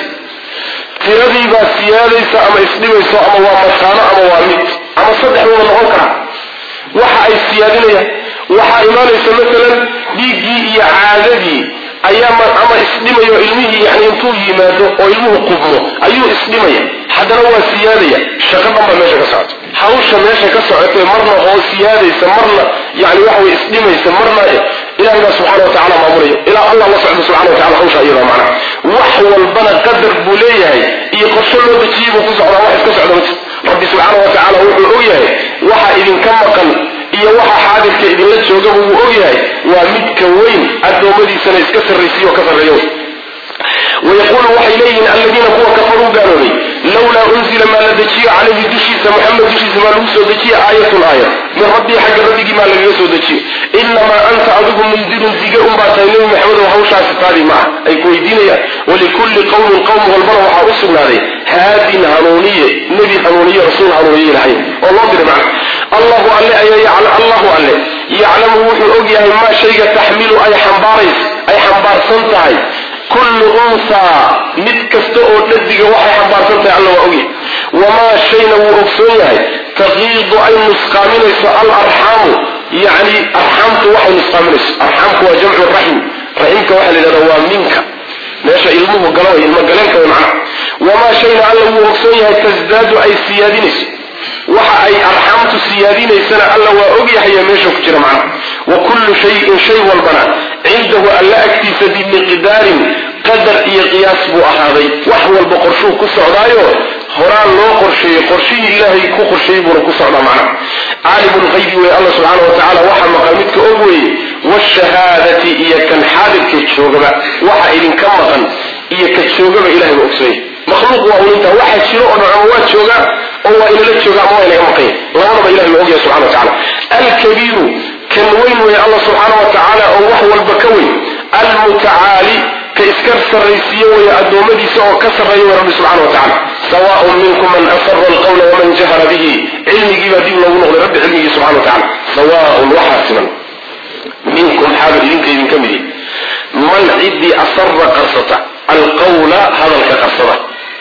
tiradii baa siyaadaysa ama isdhimayso ama waa mataano ama waa mid ama saddexduuba noqon karaa waxa ay siyaadinayaan waxaa imaanaysa masalan dhiiggii iyo caadadii ayaa ama isdhimayo ilmihii yani intuu yimaado oo ilmuhu qubmo ayuu isdhimaya haddana waa siyaadaya shaqo dhan baa meesha ka socota hawsha meesha ka socotee marna oo siyaadaysa marna yani waxa way isdhimaysa marna ilahay baa subxana wa tacala maamulaya ilaa allah la socda subxana wa tacala hawsha iyada macnaha wax walbana qadar buu leeyahay iyo qorsho loo dejiyey buu ku socdaa wax iska socda ma jir rabbi subxaana wa tacaala wuxuu og yahay waxa idinka maqan iyo waxa xaadirka idinla joogaba wuu og yahay waa midka weyn addoommadiisana iska sarraysiyo ka sarreeyo wayaquulu waxay leeyihiin alladiina kuwa kafaruu gaaloobay lawlaa unzila maa la dejiyo calayhi dushiisa muxamed dushiisa maa lagu soo dejiye aayatun aayad min rabbii xagga rabbigii maa lagaga soo dejiyo inamaa anta adigu mundirun dige unbaa tahay nebi maxamedow hawshaasi taadii maaha ay ku weydiinayaan walikulli qowmin qowm walbana waxaa u sugnaaday haadin hanuuniye nebi hanuuniye rasuul hanuuniye ilahay oo loo diray macna allahu alle ayaa allahu alle yaclamu wuxuu og yahay maa shayga taxmilu ay xambaarays ay xambaarsan tahay kullu unsaa mid kasta oo dhadiga waxay xambaarsan tahay alla waa ogyahay wamaa shayna wuu ogsoon yahay taqiidu ay nusqaaminayso alarxaamu yacni arxaamtu waxay nusqaaminayso arxaamku waa jamcu raxim raximka waxaa la yidhahdaa waa minka meesha ilmuhu galo ilmo galeenka way macnaha wamaa shayna alla wuu ogsoon yahay tasdaadu ay siyaadinayso waxa ay arxaamtu siyaadinaysana alla waa ogyahay meesha ku jira macnaha wa kullu shayin shay walbana cindahu alla agtiisa bimiqdaarin qadar iyo qiyaas buu ahaaday wax walba qorshuu ku socdaayo horaan loo qorsheeyey qorshihii ilaahay ku qorsheeyey buuna ku socdaa macnaha caalimu lqaybi wey alla subxaana wa tacala waxa maqan midka og weeye washahaadati iyo kan xaadirka joogaba waxa idinka maqan iyo ka joogaba ilahay waa ogsoonyahy makhluuq waa ulinta waxa jiro oo dhan ama waa jooga oo waa inala jooga ama waa inaga maqanya labadaba ilahay waa ogyahay subxana wa tacala alkabiiru kan weyn weeye alla subxaana wa tacaala oo wax walba ka weyn almutacaali ka iska sarraysiiye weeye addoommadiisa oo ka sarreeya wey rabbi subxana wa tacala sawaaun minkum man asara alqawla waman jahara bihi cilmigiibaa dib loogu noqday rabbi cilmigii subxana wa tacala sawaaun waxaa siman minkum xaaba idinka idinka midi man ciddii asara qarsata alqawla hadalka qarsada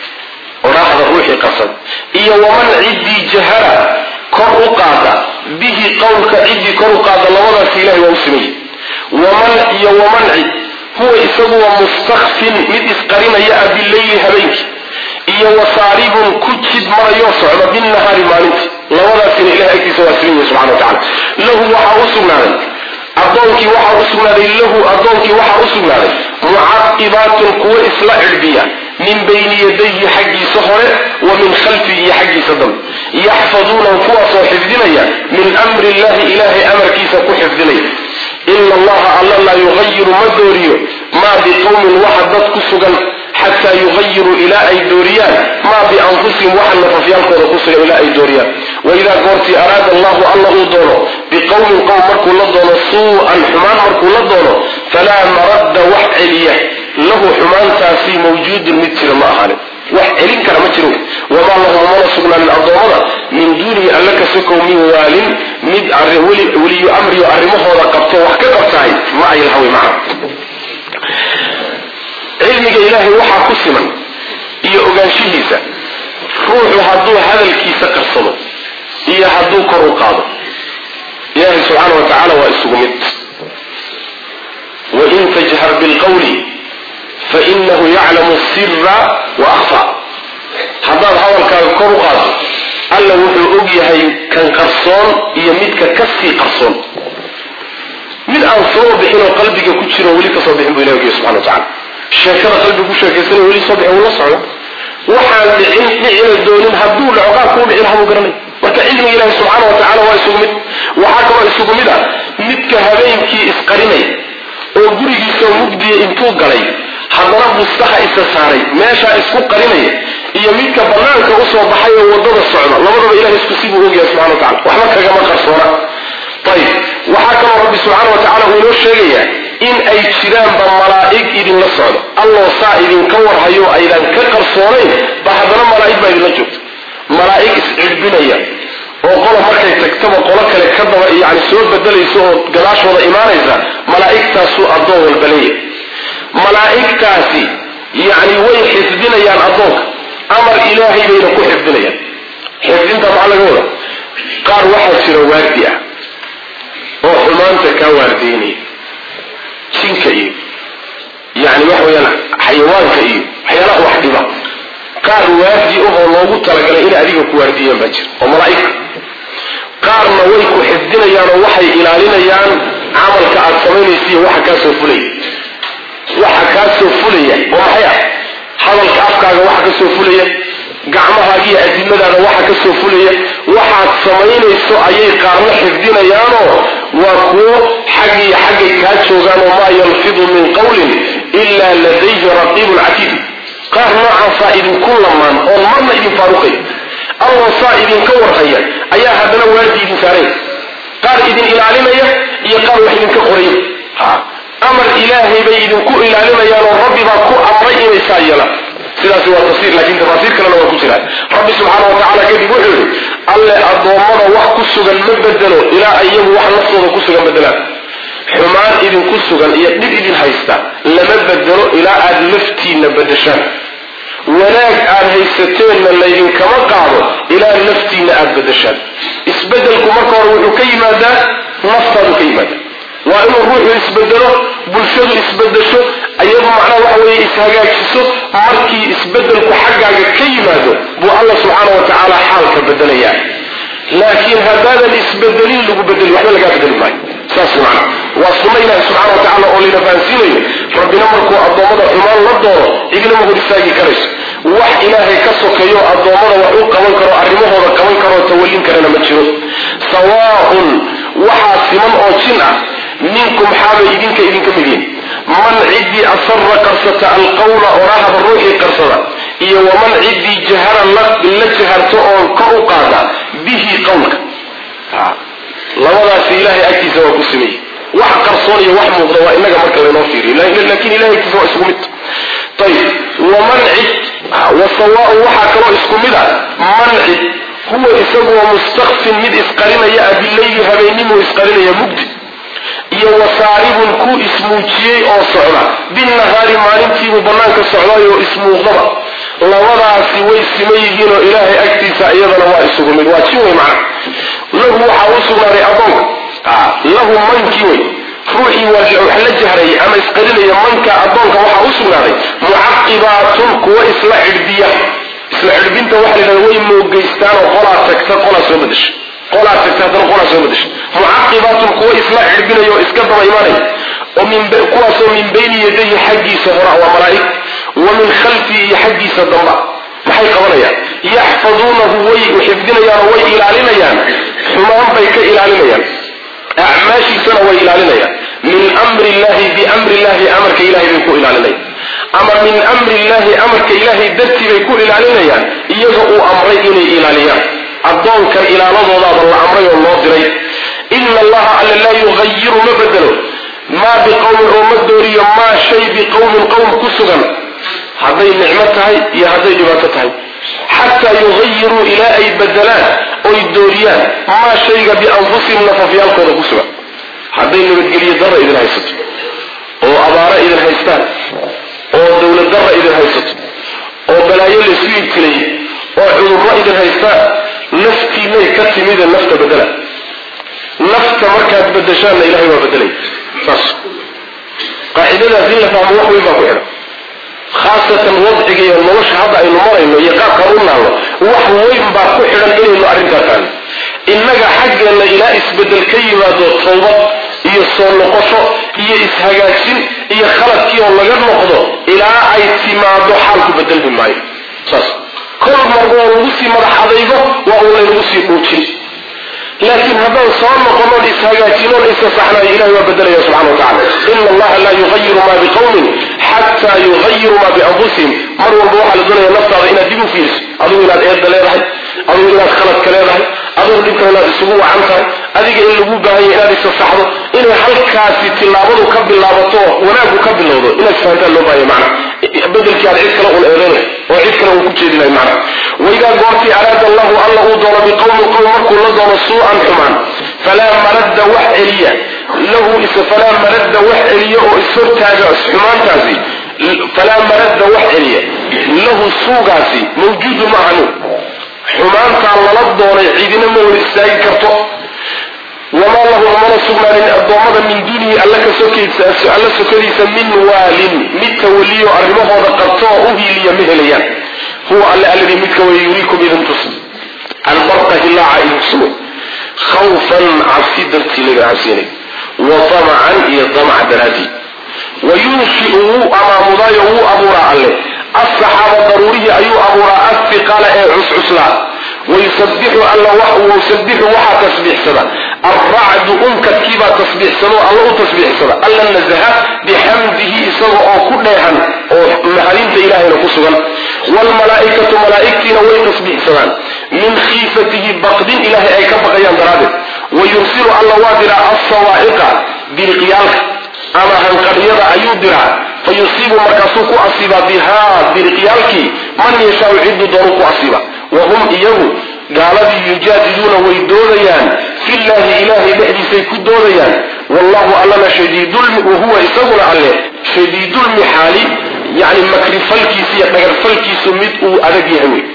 odhaahda ruuxii qarsada iyo waman ciddii jahara kor u qaada bihi qowlka ciddii kor u qaada labadaas ilahay waa u sameeyey waman iyo waman cid huwa isagu waa mustakfin mid isqarinaya ah bileyli habeenkii iyo wasaaribun ku jid marayoo socda binnahaari maalintii labadaasina ilahay agtiisa waa siman yahi subxana wa tacala lahu waxaa u sugnaaday addoonkii waxaa u sugnaaday lahu addoonkii waxaa u sugnaaday mucaqibaatun kuwo isla cidhbiya min bayni yadayhi xaggiisa hore wa min khalfihi iyo xaggiisa dambe yaxfaduunahu kuwaasoo xifdinaya min amri illahi ilaahay amarkiisa ku xifdinaya ina allaha alla laa yugayiru ma dooriyo maa biqowmin waxa dad ku sugan xataa yugayiruu ilaa ay dooriyaan maa bianfusihim waxa nafafyaalkooda ku sugan ilaa ay dooriyaan waidaa goortii araada allahu alla uu doono biqowmin qowm markuu la doono suu-an xumaan markuu la doono falaa maradda wax celiya lahu xumaantaasi mawjuudun mid jira ma ahaanin wax celin kara ma jiro wamaa lahum mana sugnaanin addoommada min duunihi alla ka sokow min waalin mid weliyu amriyo arrimahooda qabto wax ka qabtahay ma ay lahawy macna cilmiga ilaahay waxaa ku siman iyo ogaanshihiisa ruuxu hadduu hadalkiisa qarsado iyo hadduu kor u qaado ilaahay subxaana wa tacaala waa isugu mid wain tajhar bilqawli fainahu yaclamu sira wa akfa haddaad hadalkaaga kor u qaado alla wuxuu og yahay kan qarsoon iyo midka ka sii qarsoon mid aan soo bixin oo qalbiga ku jiro weli kasoo bixin bu ilah ogiya subxana wa tacala sheekada qalbiga ku sheekaysanay weli soo bixin wuu la socda waxaan dhicin dhicina doonin hadduu dhaco qaab kuu dhicin habuu garanay marka cilmiga ilaahi subxaana wa tacala waa isugu mid waxaa kaloo isugu mid ah midka habeenkii isqarinay oo gurigiisao mugdiya intuu galay haddana bustaha isa saaray meeshaa isku qarinaya iyo midka banaanka usoo baxay oo wadada socda labadaba ilahay isku sibuu ogyahay subxana wa tacala waxba kagama qarsoona ayib waxaa kaloo rabbi subxaana wa tacala uu inoo sheegayaa in ay jiraanba malaa'ig idinla socdo alloo saa idinka warhayo aydan ka qarsoonayn ba haddana malaa'ig baa idinla joogta malaa'ig iscidbinaya oo qola markay tagtaba qolo kale ka daba yani soo bedelaysa oo gadaashooda imaanaysa malaa'igtaasuu addoon walba leeyahay malaa'igtaasi yacni way xifdinayaan addoonka amar ilaahay bayna ku xifdinayaan xifdinta maxaa laga wada qaar waxaa jira waardi ah oo xumaanta kaa waardiynaya jinka iyo yani waxa weyaan xayawaanka iyo waxyaalaha wax dhiba qaar waardi ahoo loogu talagalay inay adiga ku waardiyeen baa jira oo malaa'igta qaarna way ku xifdinayaan oo waxay ilaalinayaan camalka aad samaynaysiiyo waxa kaa soo fulaya waxa kaa soo fulaya oo maxay ah hadalka afkaaga waxa ka soo fulaya gacmahaagiiyo adimadaada waxa ka soo fulaya waxaad samaynayso ayay qaarna xifdinayaanoo waa kuwo xaggiiyo xaggay kaa joogaan oo maa yalfidu min qawlin ilaa ladayhi raqiibun catiid qaar noocaasaa idinku lamaan oon marna idin faaruqay alloo saa idinka warhaya ayaa haddana waardi idin saaraya qaar idin ilaalinaya iyo qaar wax idinka qoraya amar ilaahay bay idinku ilaalinayaan oo rabbi baa ku amray inay saa yeelaan sidaasi waa tafsiir laakiin tafaasiir kalena waa ku jiraan rabbi subxaana wa tacala kadib wuxuu yidhi alle addoommada wax ku sugan ma bedelo ilaa iyagu wax naftooda ku sugan bedelaan xumaan idinku sugan iyo dhib idin haysta lama bedelo ilaa aad naftiinna bedeshaan wanaag aad haysateenna laydinkama qaado ilaa naftiinna aad bedeshaan isbedelku marka hore wuxuu ka yimaadaa naftaadu ka yimaada waa inuu ruuxu isbedelo bulshadu isbedesho iyadu macnaha waxa weeye ishagaajiso markii isbedelku xaggaaga ka yimaado buu alla subxaana wa tacaala xaalka bedelayaa laakiin haddaadan isbedelin lagu bedeli waxba lagaa bedeli maayo saas macna waa sunno ilahi subxana wa tacala oo layna fahansiinayo rabbina markuu addoommada xumaan la doono cidina ma hor istaagi karayso wax ilaahay ka sokeeyo addoommada wax u qaban karo arrimahooda qaban karoo tawallin karana ma jiro sawaaun waxaa siman oo jin ah minkum xaabay idinka idinka mid yihin man ciddii asara qarsata alqawla orahaba ruuxii qarsada iyo waman ciddii jahara la jaharto oo kor u qaada bihi qawlka labadaasi ilahay agtiisa waa ku sameeyey wax qarsoon iyo wax muuqda waa inaga marka laynoo fiiriyo laakiin ilahay agtiisa waa isku mid ayib waman cid wasawaaun waxaa kaloo isku mid a man cid huwa isaguwa mustakfin mid isqarinaya ah bileyli habeenimuu isqarinaya mugdi iyo wasaaribun ku ismuujiyey oo socda binnahaari maalintiibuu bannaanka socday oo ismuuqdaba labadaasi way siman yihiin oo ilaahay agtiisa iyadana waa isugu mid waa jin wey macna lahu waxaa u sugnaaday addoonka lahu mankii wey ruuxii wax la jahrayay ama isqarinaya manka addoonka waxaa u sugnaaday mucaqibaatun kuwa isla cidhbiya isla cidhbinta waxa la yidhahda way moogeystaan oo qolaa tagta qolaa soo badasha qolaa tagta haddana qolaa soo badasha mucaqibaatun kuwa isla cidhbinaya oo iska daba imanaya oo kuwaasoo min bayni yadayhi xaggiisa hora waa malaa'ig wa min khalfihi iyo xaggiisa damba maxay qabanayaan yaxfaduunahu way xifdinayaan oo way ilaalinayaan xumaan bay ka ilaalinayaan acmaashiisana way ilaalinayaan min amri illahi biamri illahi amarka ilahay bay ku ilaalinayaan ama min amri illahi amarka ilaahay dartii bay ku ilaalinayaan iyaga uu amray inay ilaaliyaan addoonkan ilaaladoodaaba la amray oo loo diray ina allaha alla laa yugayiru ma bedelo maa biqowmin oo ma dooriyo maa shay biqowmin qowm ku sugan hadday nicmo tahay iyo hadday dhibaato tahay xataa yugayiruu ilaa ay bedelaan oy dooriyaan maa shayga bianfusihim nafafyaalkooda ku sugan hadday nabadgelyo darra idin haysato oo abaaro idin haystaan oo dowlad darra idin haysato oo balaayo laysu ibtilay oo cudurro idin haystaan naftiinay ka timide nafta bedela nafta markaad bedeshaanna ilahay waa bedelay saas qaacidadaas in la fahmo wax weyn baa ku xidhan khaasatan wadciga iyo nolosha hadda aynu marayno iyo qaabkaan u naalno wax weyn baa ku xidhan inaynu arrintaa fahno innaga xaggeenna ilaa isbedel ka yimaado tawbad iyo soo noqosho iyo ishagaajin iyo khaladkii oo laga noqdo ilaa ay timaado xaalku bedelmi maayo saas kol marba oo lagu sii madax adaygo waa uu laynagu sii dhuujin laakiin haddaan soo noqonoon ishagaajinoon isa saxnayo ilahay waa bedelaya subxana wa tacala ina allaha laa yugayiru maa biqowmin xataa yughayiruu maa bianfusihim mar walba waxaa la doonaya naftaada inaad dib u fiiriso adigu inaad eedda leedahay adigu inaad khaladka leedahay adigu dhibkan inaad isugu wacan tahay adiga in lagu baahanya inaad isasaxdo inay halkaasi tillaabadu ka bilaabato wanaaggu ka bilowdo inaad fahantaan loo baahaya macna bedelkii aad cid kale un eedayn oo cid kale uu ku jeedi lahay macna waidaa goortii araada allahu alla uu doono biqowmin qowm markuu la doono suu-an xumaan falaa maradda wax celiya lahu falaa maradda wax celiya oo ishortaaga xumaantaasi falaa maradda wax celiya lahu suugaasi mawjuudu ma ahanu xumaantaa lala doonay cidina ma wada istaagi karto wamaa lahu mana sugnaanin addoommada min duunihi alla ka sokaysa alla sokadiisa min waalin mid tawaliyo arrimahooda qabto oo u hiiliya ma helayaan huwa alle alladii midka way yuriikum idin tus albarqa hilaaca idin sugo khawfan cabsi dartii laga cabsiinay wa tamacan iyo damac daraadii wa yunshiu wuu amaamudaayo wuu abuuraa alle asaxaaba daruurihii ayuu abuuraa afiqala ee cuscuslaa wayusabixu alla wayusabixu waxaa tasbiixsada alracdu unkadkiibaa tasbiixsado alla u tasbiixsada alla nasaha bixamdihi isaga oo ku dheehan oo mahadinta ilahayna ku sugan waalmalaa'ikatu malaa'igtiina way tasbiixsadaan min khiifatihi baqdin ilaahay ay ka baqayaan daraaddeed wayursilu alla waa diraa alsawaa'iqa biriqyaalka ama hanqadhyada ayuu diraa fa yusiibu markaasuu ku asiibaa bihaa biriqyaalkii man yashaau cidduu doonuu ku asiiba wa hum iyagu gaaladii yujaadiluuna way doodayaan fillahi ilaahay dhexdiisay ku doodayaan wallahu allana shadiidulmi wahuwa isaguna alle shadiidulmixaali yani makrifalkiisa iyo dhagarfalkiisu mid uu adag yahay wey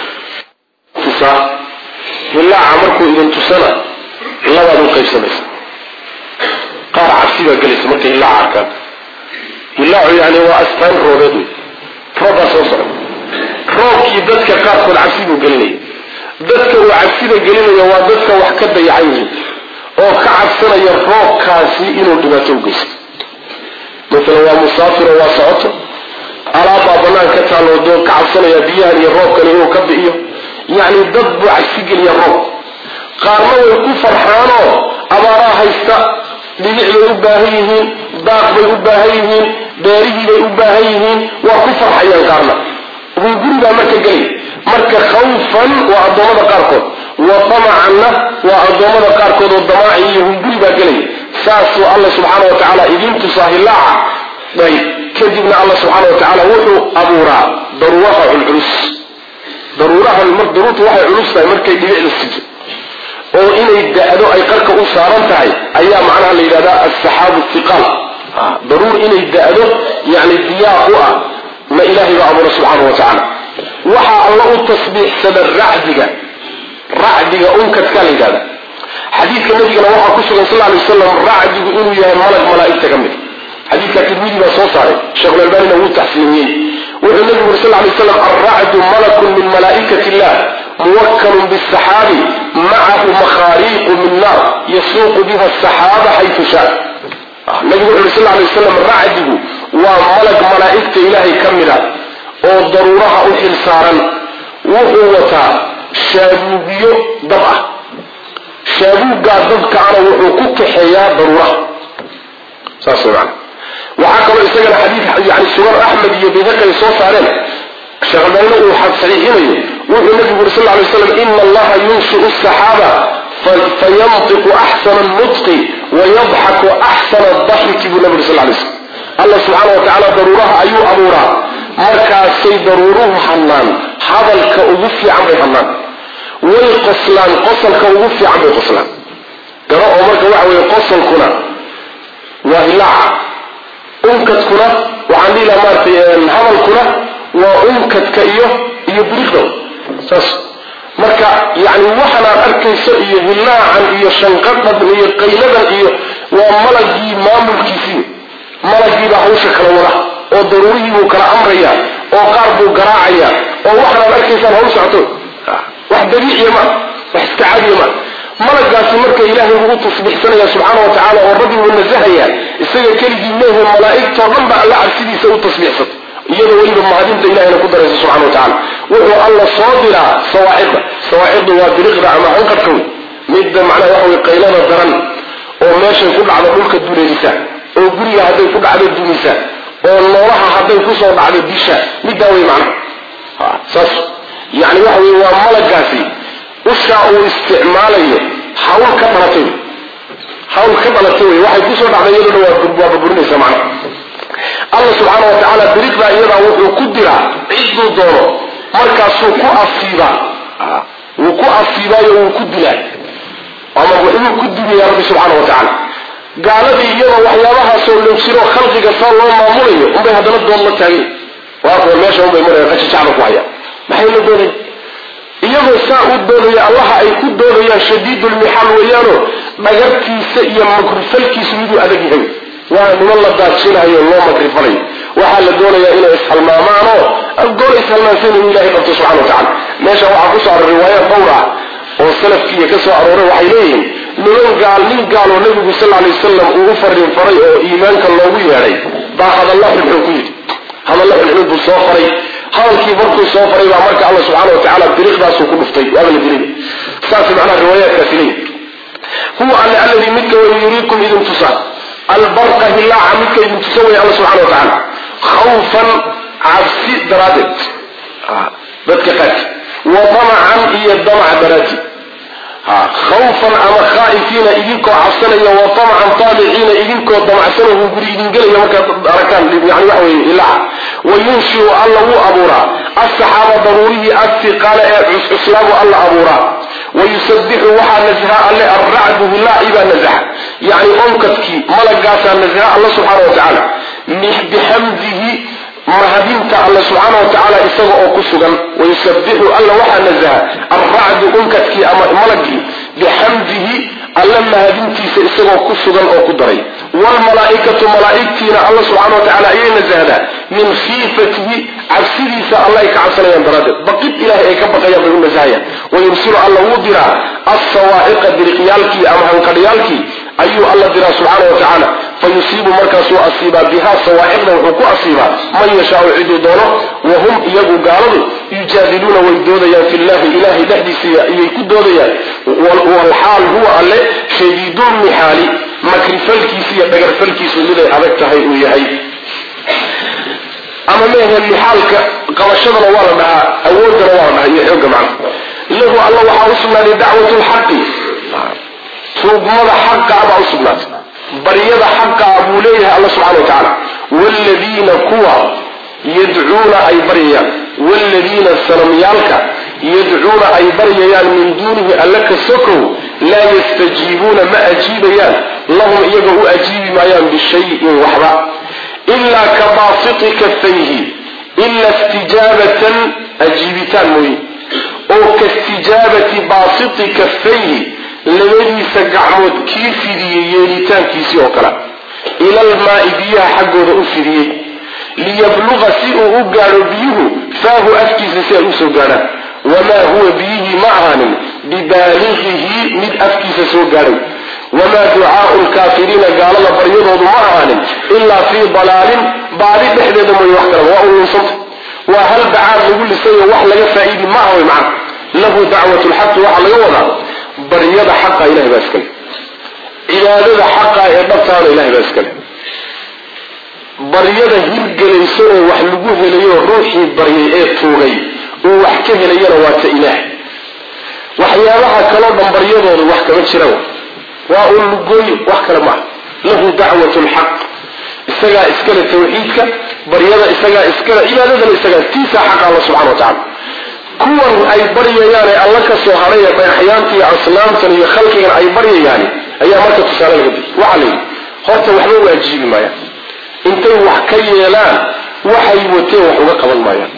tusaa hilaaca markuu idin tusana labaad u qaybsamaysa qaar cabsi baa gelaysa markay hilaaca arkaan hilaacu yani waa astaan roobeed wey roobbaa soo socda roobkii dadka qaarkood cabsi buu gelinaya dadka uu cabsida gelinaya waa dadka wax ka dayacan yihiin oo ka cabsanaya roobkaasi inuu dhibaato u geysto maalan waa musaafiro waa socoto alaabbaa bannaan ka taalloo doo ka cabsanaya biyahan iyo roobkan inuu ka bi'iyo yacni dad buu cabsi geliya roob qaarna way ku farxaanoo abaaraa haysta dhibic bay u baahan yihiin daaq bay u baahan yihiin beerihii bay u baahan yihiin waa ku farxayaan qaarna hungurigaa marka gelay marka khawfan waa addoommada qaarkood wa tamacanna waa addoommada qaarkood oo damaaci iyo hunguri baa gelaya saasuu alla subxaana wa tacaala idiin tusaa hilaaca ayb kadibna alla subxaana wa tacaala wuxuu abuuraa daruuraha culculus daruuraha daruurtu waxay culus tahay markay dhibicda sijo oo inay da-do ay qarka u saaran tahay ayaa macnaha la yidhahdaa asaxaabu thiqaal daruur inay da-do yani diyaaq u ah ma ilaahay baa abuura subxaana wa tacaala waxaa alla u tasbiixsada racdiga racdiga unkadkaa la yidhahda xadiidka nabigana waxaa ku sugan sal lay wasalam racdigu inuu yahay malag malaa'igta ka mid xadiidka tirmidi baa soo saaray sheekhulalbanina wuu taxsiiniyey wuxuu nabigu uri sal lay waslam alracdu malakun min malaa'ikati illah muwakkalun bisaxaabi macahu makhaariiqu min naar yasuuqu biha asaxaaba xaytu shaa nabigu wuxu uri sal lay wasalam racdigu waa malag malaa'igta ilaahay ka mid a oo daruuraha u xil saaran wuxuu wataa shaabuugyo dab ah shaabuuggaa dabkaana wuxuu ku kaxeeyaa daruuraha saas man waxaa kaloo isagana xadiid yani sugan axmed iyo bayhaqi ay soo saareen sheekhalbanina uu saxiixinayo wuxuu nabigu uri sal ly slam ina allaha yunshiu saxaaba fayantiqu axsana nutqi wayadxaku axsana daxiki buu nabi uri sal lay slam alla subxaana wa tacaala daruuraha ayuu abuuraa markaasay daruuruhu hadlaan hadalka ugu fiican bay hadlaan way qoslaan qosalka ugu fiican bay qoslaan garo oo marka waxa weeye qosalkuna waa hilaaca unkadkuna waxaan dhihi laha maaratay hadalkuna waa unkadka iyo iyo biriqda saas marka yani waxanaad arkayso iyo hilaacan iyo shanqadhan iyo qayladan iyo waa malagii maamulkiisii malagiibaa hawsha kala wada oo daruurihii buu kala amraya oo qaar buu garaacaya oo waxanaad arkaysaan hawl socoto wax dabiiciya ma wax iska cadiya ma malagaasi marka ilaahay buu u tasbiixsanaya subxaana wa tacala oo rabbi buu nasahaya isaga keligii meehe malaa'igtoo dhan ba alla cabsidiisa u tasbiixsato iyadoo weliba mahadinta ilahayna ku daraysa subxana wa tacala wuxuu alla soo diraa sawaacidda sawaaciddu waa biriqda ama hanqadka wey midda macnaha waxa wey qaylada daran oo meeshay ku dhacdo dhulka duleelisa oo guriga hadday ku dhacdo dumisa oo noolaha hadday kusoo dhacdo disha middaa wey macnaha saas yani waxa wey waa malagaasi ushaa uu isticmaalayo hawl ka dhalatay hawl ka dhalatay wey waxay kusoo dhacday iyadoo dhan waa burburinaysa macnaha alla subxaana wa tacaala biriqdaa iyadaa wuxuu ku diraa cidduu doono markaasuu ku asiibaa wuu ku asiibaayo wuu ku dilaa ama wuxuu ku dilaya rabbi subxaana wa tacaala gaaladii iyadoo waxyaabahaasoo loo jiro khalqiga saa loo maamulayo unbay haddana doon la taagay waa kuwa meesha unbay maraya qajajacda ku haya maxay la doonay iyagoo saa u doodaya allaha ay ku doodayaan shadiidulmixaal weeyaano dhagartiisa iyo makrifalkiisu miduu adag yahay waa niman la daajinayo loo makrifalayo waxaa la doonayaa inay ishalmaamaanoo goor ishalmaansan in ilahay qabto subxana wa tacala meesha waxaa kusoo aroor riwaaya dhowr ah oo salafkiiya ka soo arooray waxay leeyihiin niman gaal nin gaaloo nabigu sal alay wasalam uu u fariin faray oo iimaanka loogu yeedhay baa hadalla xunxun ku yidhi hadalla xunxun buu soo faray hadalkii markuu soo faray baa marka alla subxaana wa tacaala diriiqdaasuu ku dhuftay waaba la dilay saas macnaha riwaayaadkaasi leeyihi huwa alle alladii midka way yuriikum idin tusa albarqa hilaaca midka idin tusa way alla subxana wa tacaala khawfan cabsi daraaddeed dadka qaarki wa damacan iyo damac daraaddi khawfan ama khaa'ifiina idinkoo cabsanaya wa damacan taabiciina idinkoo damacsanahuu guri idin gelaya markaad aragtaan yani waxa weye ilaaca wa yunshiu alla wuu abuuraa asaxaaba daruurihii asiqaale ee cuscuslaabu alla abuuraa wayusabixu waxaa nasaha alle alracdu hilaaci baa nasaha yani onkadkii malagaasaa nasaha alla subxaana wa tacaala bixamdihi mahadinta alla subxaana wa tacaala isaga oo ku sugan wayusabixu alla waxaa nasaha alracdu unkadkii ama malagii bixamdihi alla mahadintiisa isagoo ku sugan oo ku daray wlmalaaikatu malaaigtiina alla subxana wa tacala ayay nasahdaa min khiifatihi cabsidiisa alla ay ka cabsanayaan daraaddeed baqid ilahay ay ka baqayaan bay u nasahayaan wayursilu alla wuu diraa assawaa'iqa diriqyaalkii ama hanqadhyaalkii ayuu alla diraa subxaana wa tacaala fa yusiibu markaasuu asiibaa bihaa sawaa'iqda wuxuu ku asiibaa man yashaau ciduu doono wahum iyagu gaaladu yujaadiluuna way doodayaan fi llahi ilahay dhexdiisa ayay ku doodayaan walxaal huwa alle shadiidulmixaali makrifalkiisa iyo dhagarfalkiisu miday adag tahay uu yahay ama mehe mixaalka qabashadana waa la dhahaa awoodana waa la dhahaa iyo xooga macna lahu alla waxaa u sugnaaday dacwat lxaqi tuugmada xaqa baa u sugnaatay baryada xaqaa buu leeyahay alla subxana wa tacaala wladiina kuwa yadcuuna ay baryayaan wladiina sanamyaalka yadcuuna ay baryayaan min duunihi alla ka sokow laa yastajiibuuna ma ajiibayaan lahum iyaga u ajiibi maayaan bishayin waxba ilaa ka baasiti kafayhi ila istijaabatan ajiibitaan mooye oo kaistijaabati baasiti kafayhi labadiisa gacmood kii fidiyey yeelitaankiisii oo kale ilalmaai biyaha xaggooda u fidiyey liyabluqa si uu u gaadho biyuhu faahu afkiisa si ay usoo gaadhaan wamaa huwa biyihii ma ahaanin bibaaligihi mid afkiisa soo gaadhay wamaa ducaau lkaafiriina gaalada baryadoodu ma ahaanin ilaa fii dalaalin baadi dhexdeeda mooye wax kale waa ulunsanta waa hal bacaad lagu lisayo wax laga faa-iidi ma aha way macna lahu dacwat lxaqi waxaa laga wadaa baryada xaqa ilahay baa iskale cibaadada xaqa ee dhabtaana ilahay baa iskale baryada hirgelayso oo wax lagu helayo ruuxii baryay ee tuugay uu wax ka helayana waa ta ilaah waxyaabaha kaloo dhan baryadooda wax kama jira waa un lugooy wax kale maaha lahu dacwat lxaq isagaa iskale tawxiidka baryada isagaa iskale cibaadadana isagaa tiisaa xaqa alla subxana wa tacala kuwan ay baryayaan ee alla ka soo hadhay ee dhagaxyaanta iyo asnaamtan iyo khalqigan ay baryayaani ayaa marka tusaale laga bixiy waxaa layidhi horta waxba u ajiibi maayaan intay wax ka yeelaan waxay wateen wax uga qaban maayaan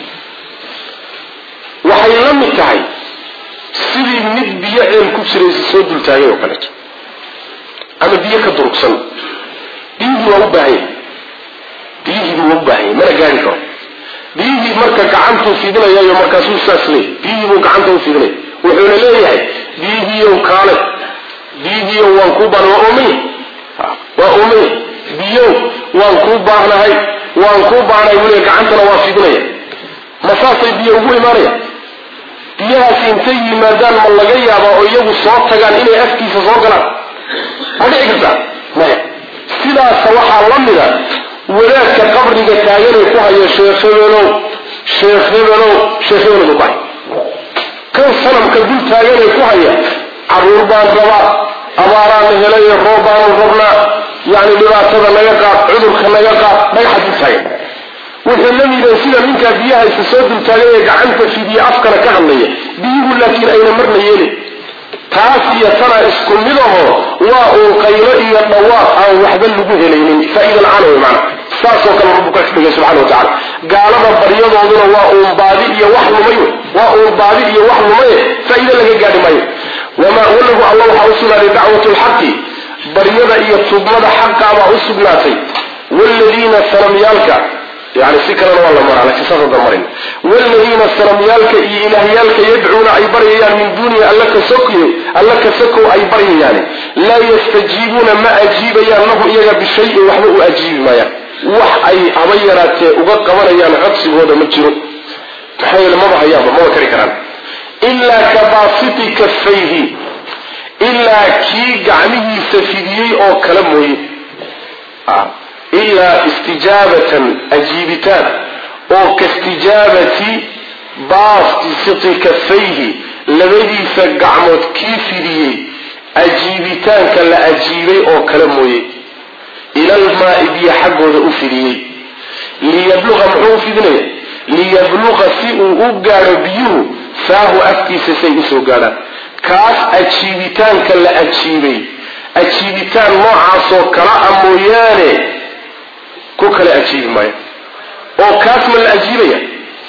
waxay la mid tahay sidii mid biyo ceel ku jiraysa soo dultaagay oo kaleeto ama biyo ka durugsan biyihii waa u baahanya biyihii buu u baahanya mana gaari karo biyihii marka gacantuu fidinayayo markaasuu saas leey biyihii buu gacanta u fidinaya wuxuuna leeyahay biyihiiyow kaale biyihiiyow waan kuu baan waa oomay waa oomay biyow waan kuu baahnahay waan kuu baahnahay weliga gacantana waa fidinaya ma saasay biyo ugu imaanaya biyahaasi intay yimaadaan ma laga yaabaa oo iyagu soo tagaan inay afkiisa soo galaan ma dhici kartaa maya sidaasa waxaa la mida wadaadka qabriga taaganay ku hayo sheekh hebelow sheekh hebelow sheekh hebelow ku hay kan sanamka dul taaganay ku haya caruur baan rabaa abaaraana helayo roob baanu rabnaa yani dhibaatada naga qaad cudurka naga qaad dhagaxa dul taagan wuxuu la miday sida ninkaa biyaha isa soo dultaagay ee gacanta fidiye afkana ka hadlaya biyuhu laakiin ayna marna yeelin taas iyo tanaa isku mid aho waa uun qaylo iyo dhawaaq aan waxba lagu helaynin faaida la-aan wey maana saasoo kale rabbu ka dhigay subxana wa tacala gaalada baryadooduna waa uun baadi iyo wax lumay wey waa uun baadi iyo wax lumaye faa'iide laga gaadhi maayo wamaa walahu alla waxaa u sugnaaday dacwatu lxaqi baryada iyo tubmada xaqaabaa u sugnaatay wladiina sanamyaalka yani si kalena waa la maraa lakin saasada marin wladiina sanamyaalka iyo ilaahyaalka yadcuuna ay baryayaan min duunihi alla ka sokoy alla ka sokow ay baryayaani laa yastajiibuuna ma ajiibayaan lahu iyaga bishayin waxba u ajiibi maayaan wax ay haba yaraatee uga qabanayaan codsigooda ma jiro maxaa yeele maba hayaanba maba kari karaan ilaa ka baasiti kafayhi ilaa kii gacmihiisa fidiyey oo kale mooye ilaa istijaabatan ajiibitaan oo kaistijaabati baasiti kafayhi labadiisa gacmood kii fidiyey ajiibitaanka la ajiibay oo kale mooye ilalmaai biyo xaggooda u fidiyey liyabluqa muxuu u fidinaya liyabluqa si uu u gaadho biyuhu faahu afkiisa say usoo gaadhaan kaas ajiibitaanka la ajiibay ajiibitaan noocaasoo kala a mooyaane ku kale ajiibi maayo oo kaas ma la ajiibaya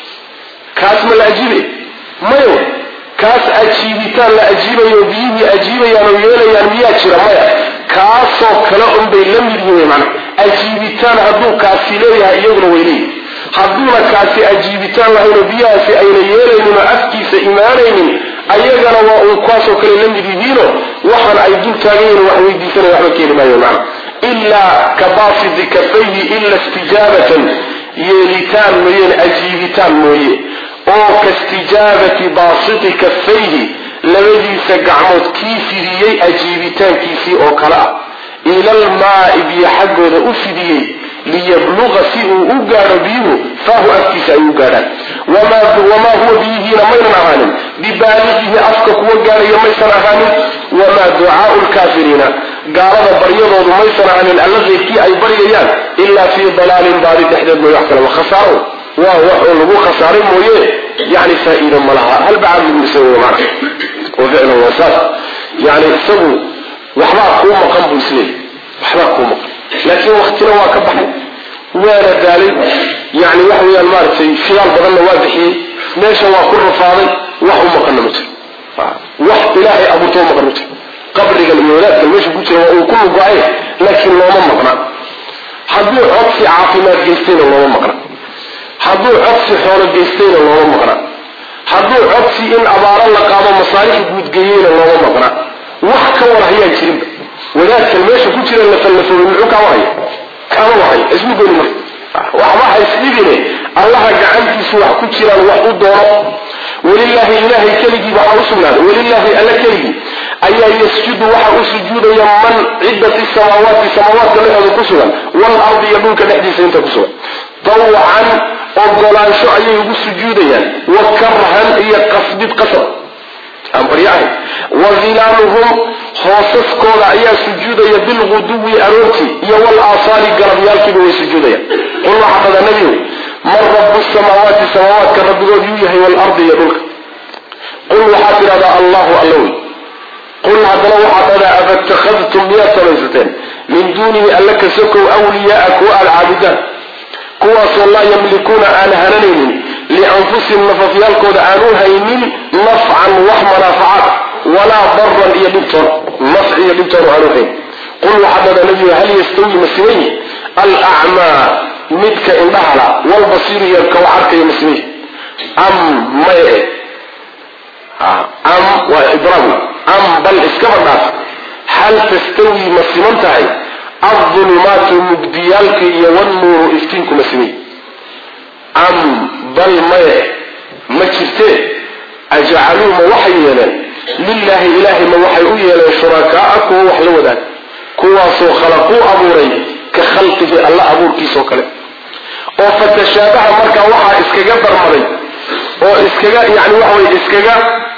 kaas ma la ajiibaya mayo kaas ajiibitaan la ajiibayo biyihii ajiibayaan oo yeelayaan miyaa jira maya kaasoo kale unbay la mid yihiin mana ajiibitaan hadduu kaasi leeyahay iyaguna way leeyihin hadduuna kaasi ajiibitaan lahaynoo biyahaasi ayna yeelaynin oo afkiisa imaanaynin ayagana waa uun kuwaasoo kale la mid yihiino waxaan ay dul taagan yihin wax weydiisanaya waxba keeni maayo macna ilaa ka baasidi kafayhi ila istijaabatan yeelitaan mooyeen ajiibitaan mooye oo kaistijaabati baasiti kafayhi labadiisa gacmood kii fidiyey ajiibitaankiisii oo kale ah ilalmaai biyo xaggooda u fidiyey liyabluqa si uu u gaadho biyuhu faahu afkiisa ay u gaadhaan wamaa huwa biyihiina maynan ahaanin bibaaliqihi afka kuwa gaadhaya maysan ahaanin wamaa ducaau lkaafiriina gaalada baryadoodu maysan ahaanin alla keyrkii ay baryayaan ilaa fii dalaalin baadi dhexdeed mooy wax kalema khasaaro waa wax oo lagu khasaaray mooye yani faa-iida ma laha hal bacaad lagu isa wey mana wa ficlan waa saas yani isagu waxbaa kuu maqan buu isleeyay waxbaa kuu maqan laakiin waktina waa ka baxay waana daalay yani waxa weyaan maaragtay fidaal badanna waa bixiyey meesha waa ku rafaaday wax u maqanna ma jiro wax ilaahay abuurtoo maqan ma jiro qabrigan iyo wadaadkan meesha ku jira waa uu ku lugo-ay laakiin looma maqna hadduu codsi caafimaad geystayna looma maqna hadduu codsi xoolo geystayna looma maqna hadduu codsi in abaaro la qaado masaalix guudgeeyeyna looma maqna wax ka wada hayaan jirinba wadaadkan meesha ku jira lafallafoobe muxuu kaa wahaya kaama wahayo ismu gooni marka waxba haysdhibine allaha gacantiisu wax ku jiraan wax u doono welilaahi ilaahay keligii waxaa u sugnaaday welilaahi alla keligii ayaa yasjudu waxa u sujuudaya man cidda fi samaawaati samaawaadka dhexooda ku sugan waalardi iyo dhulka dhexdiisa inta ku sugan tawcan ogolaansho ayay ugu sujuudayaan wa karhan iyo qasbid qasab aan baryo ahayn wa hilaaluhum hoosaskooda ayaa sujuudaya bilguduwi aroortii iyo walaasaali galabyaalkiiba way sujuudayaan qul waxaa dhada nebigu man rabu samaawaati samaawaadka rabbigood yuu yahay waalardi iyo dhulka qul waxaad tidhahdaa allahu alla wey qul haddana waxaad dhadaa afatakadtum miyaad samaysateen min duunihi alla ka sokow wliyaaa kuwa aad caabudaan kuwaasoo laa yamlikuuna aan hananaynin lianfusihim nafafyaalkooda aan u haynin nafcan wax manaafacaad walaa daran iyo dhibtoon nafci iyo dhibtoon aan u hayn qul waxaa dhada nebiga hal yastawi masimayi alacmaa midka indhahala walbasiiru iyo kawa arkaya masimayi am maye am waa idraab am bal iskaba dhaaf hal tastawi ma siman tahay aldulumaatu mugdiyaalka iyo wannuuru iftiinku ma simay am bal maye ma jirtee ajcaluu ma waxay yeeleen lilaahi ilaahay ma waxay u yeeleen shurakaaa kuwa wax la wadaag kuwaasoo khalaquu abuuray ka khalqihi alla abuurkiisao kale oo fatashaabaha markaa waxaa iskaga darmaday oo iskaga yani waxa weye iskaga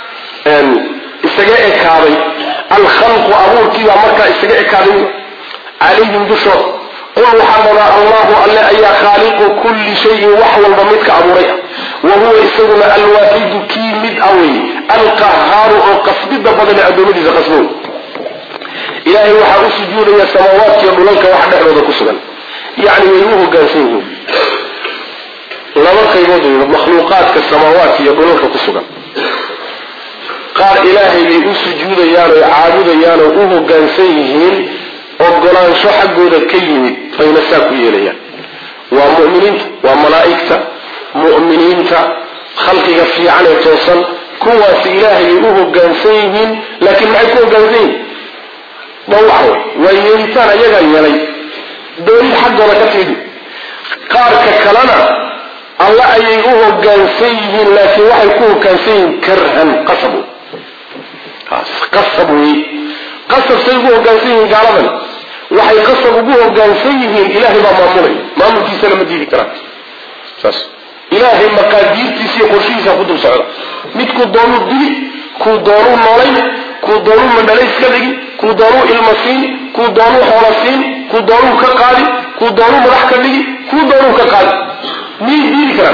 isaga ekaaday alkhalqu abuurkiibaa markaa isaga ekaaday calayhim dushooda qul waxaa dhadaa allahu alle ayaa khaaliqu kulli shayin wax walba midka abuuray ah wa huwa isaguna alwaaxidu kii mid a wey alqahaaru oo qasbida badane addoommadiisa qasbow ilaahay waxaa u sujuudaya samaawaadkiiyo dhulalka wax dhexdooda ku sugan yacni way u hogaansan yihiin laba qaybood wey makhluuqaadka samaawaadka iyo dhulalka ku sugan qaar ilaahay bay u sujuudayaan oo caabudayaan oo u hogaansan yihiin ogolaansho xaggooda ka yimid bayna saa ku yeelayaan waa mu'miniinta waa malaa'igta mu'miniinta khalqiga fiican ee toosan kuwaasi ilaahay bay u hogaansan yihiin laakiin maxay ku hogaansan yihiin dhawaxa wey waa yeelitaan ayagaa yeelay doonid xaggooda ka timid qaarka kalena alla ayay u hogaansan yihiin laakiin waxay ku hogaansan yihiin karhan qasab qasab wey qasab say ugu hogaansan yihiin gaaladan waxay qasab ugu hogaansan yihiin ilaahay baa maamulay maamulkiisana ma diidi karaan saas ilaahay maqaadiirtiisa iyo qorshihiisa ku dul socda midkuu doonuu dili kuu doonuu noolayn kuu doonuu mandhalays ka dhigi kuu doonuu ilma siin kuu doonuu xoola siin kuu doonuu ka qaadi kuu doonuu madax ka dhigi kuu doonuu ka qaadi miyay diidi karaan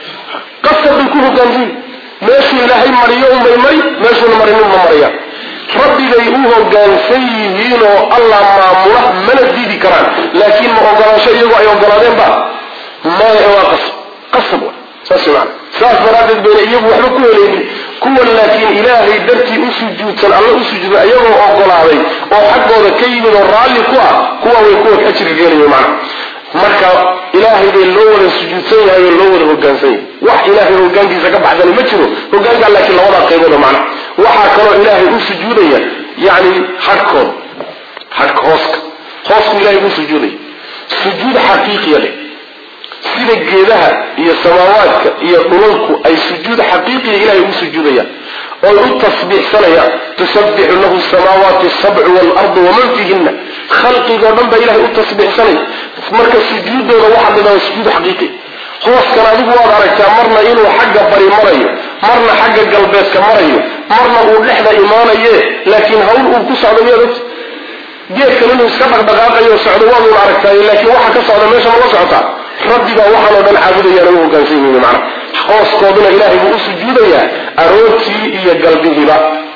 qasab bay ku hogaansan yihin meeshuu ilaahay mariyo unbay mari meeshuuna marin unma marayaan rabbigay u hogaansan yihiin oo allah maamula mana diidi karaan laakiin ma ogolaansho iyagoo ay ogolaadeen ba maya waa qasab qasab wa saas maana saas daraaddeed bayna iyagu waxba ku helaynin kuwan laakiin ilaahay dartii u sujuudsan alla u sujuuda iyagoo ogolaaday oo xaggooda ka yimid oo raalli ku ah kuwa way kuwa ajriga geenaya macna marka ilaahay bay loo wada sujuudsan yahay oo loo wada hogaansan yahay wax ilaahay hogaankiisa ka baxsani ma jiro hogaanka laakiin labadaa qaybooda macna waxaa kaloo ilaahay u sujuudaya yani hadhkooda hadhka hooska hoosku ilahay u sujuudaya sujuud xaqiiqiya leh sida geedaha iyo samaawaadka iyo dhulalku ay sujuud xaqiiqiya ilahay u sujuudayaan oy u tasbiixsanayaan tusabbixu lahu samaawaati sabcu waalardu waman fiihina khalqigoo dhan baa ilahay u tasbiixsanaya marka sujuudooda waxaa dhidhaa sujuud xaqiiqi hooskan adigu waad aragtaa marna inuu xagga bari marayo marna xagga galbeedka marayo marna uu dhexda imaanaye laakiin hawl uu ku socdo miyaad ogta geedkan inuu iska dhaqdhaqaaqayo socdo waaduun aragtaay laakiin waxa ka socda meesha ma la socotaa rabbigaa waxaanoo dhan caabudayaan u hogaansan yihiin macna hooskooduna ilaahay buu u sujuudayaa aroortii iyo galbihiiba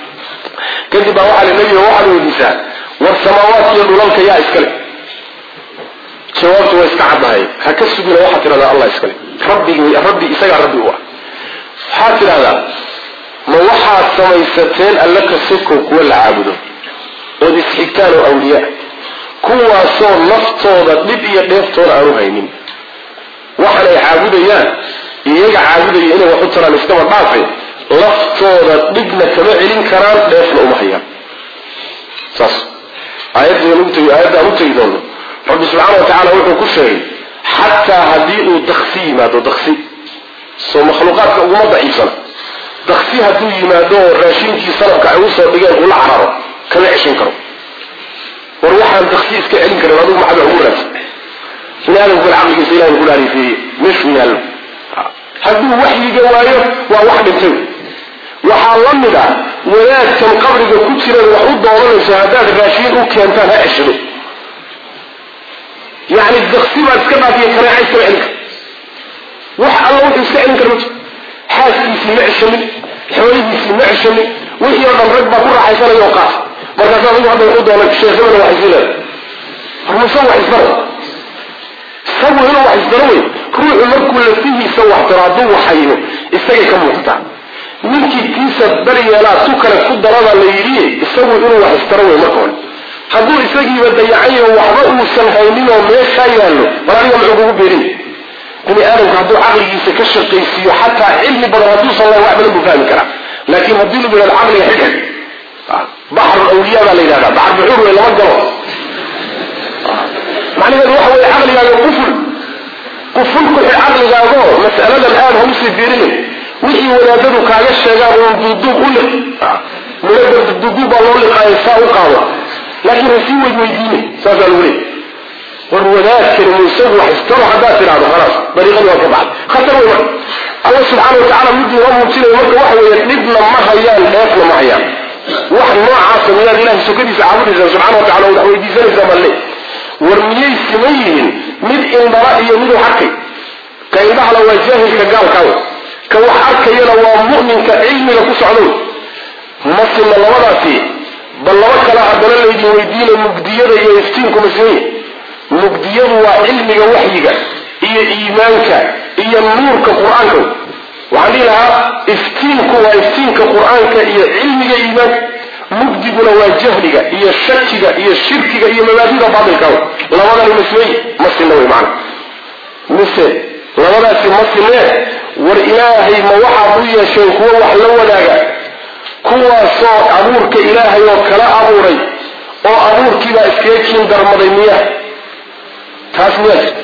kadib baa waxaa li nebiga waxaad weydiisaa war samaawaadka iyo dhulalka yaa iskale jawaabtu waa iska caddahay ha ka sugina waxaad tidhahdaa allah iskale rabbigi rabbi isagaa rabbi u ah waxaad tidhahdaa ma waxaad samaysateen alla kasoko kuwa la caabudo ood isxigtaan oo awliyaa kuwaasoo naftooda dhib iyo dheeftooda aanu haynin waxan ay caabudayaan iyaga caabudaya inay wax u taraan iskaba dhaafay laftooda dhibna kama celin karaan dheefna uma hayaan saas aayadda aan u tegi doono rabbi subxaana wa tacaala wuxuu ku sheegay xataa haddii uu daksi yimaado daksi soo makhluuqaadka uguma daciifsana daksi hadduu yimaado oo raashinkii sanabka ay usoo dhigeen ula cararo kama ceshan karo war waxaan daksi iska celin karin adigu maxaad wax ugu raadsan bini aadamku caqligiisa ilahay ku dhaarifeeye meeshuu yaallo hadduu waxyiga waayo waa wax dhintay waxaa la mid ah wadaadkan qabriga ku jiran wax u doodanayso haddaad raashiin u keentaan ha ceshado yani daksi baad iska dhaafiya kaneeca iskama celin kar wax alla wuxuu iska celin kara ma jiro xaaskiisii ma ceshamin xoolihiisii ma ceshamin wixii oo dhan rag baa ku raaxaysanaya oo qaata markaas adigu hadda wuxuu doonay sheekhabana wax isii leeda hormase wax isdaro isagu inuu wax isdaro wey ruuxu markuu lafihiisa wax daro hadduu waxayno isagay ka muuqataa ninkii tiisa daryeelaa tu kale ku darada la yidhi isagu inuu wax isdaro wey marka hore hadduu isagiiba dayacayo waxba uusan haynin oo meeshaa yaallo bal aniga muxuu kugu beerin bini aadamku hadduu caqligiisa ka shaqaysiiyo xataa cilmi badan hadduusan lahayn wax badan buu fahmi karaa laakiin haddii lagu yidhahdo caqliga xidhxid baxru awliya baa la yidhahdaa baxar buxuur wey lama galo macnaheedu waxa weeye caqligaaga quful quful ku xidh caqligaagoo mas'aladan aada ha usii fiirinin wixii wadaadadu kaaga sheegaan uun duuduub u liq muladar duuduub baa loo liqaayo saa u qaado laakiin ha sii weyd weydiine saasaa lagu leeyay war wadaadkani muusagu haystalo haddaad tidhahdo khalaas dariiqadu waa ka baxday khatar wey marka alla subxaana watacala midii waa muujinaya marka waxa weeye dhibna ma hayaan dheefna ma hayaan wax noocaasa miyaad ilahay sokadiisa caabudaysaa subxana watacala wax weydiisanaysaa balle war miyay siman yihiin mid indhala iyo miduu arkay ka indhahala waa jaahilka gaalkaawe ka wax arkayana waa mu'minka cilmiga ku socdow masina labadaasi bal laba kale haddana laydin weydiina mugdiyada iyo iftiinku masmeye mugdiyadu waa cilmiga waxyiga iyo iimaanka iyo nuurka qur-aanka waxaan dhihi lahaa iftiinku waa iftiinka qur-aanka iyo cilmiga iimaanka mugdiguna waa jahliga iyo shakiga iyo shirkiga iyo mabaadida baatilka labadani masmeye masina wey macana mise labadaasi masinee war ilaahay ma waxaad u yeesheen kuwo wax la wadaaga kuwaasoo abuurka ilaahay oo kala abuuray oo abuurkiibaa iskaga kiin darmaday miya taas miyaa jirta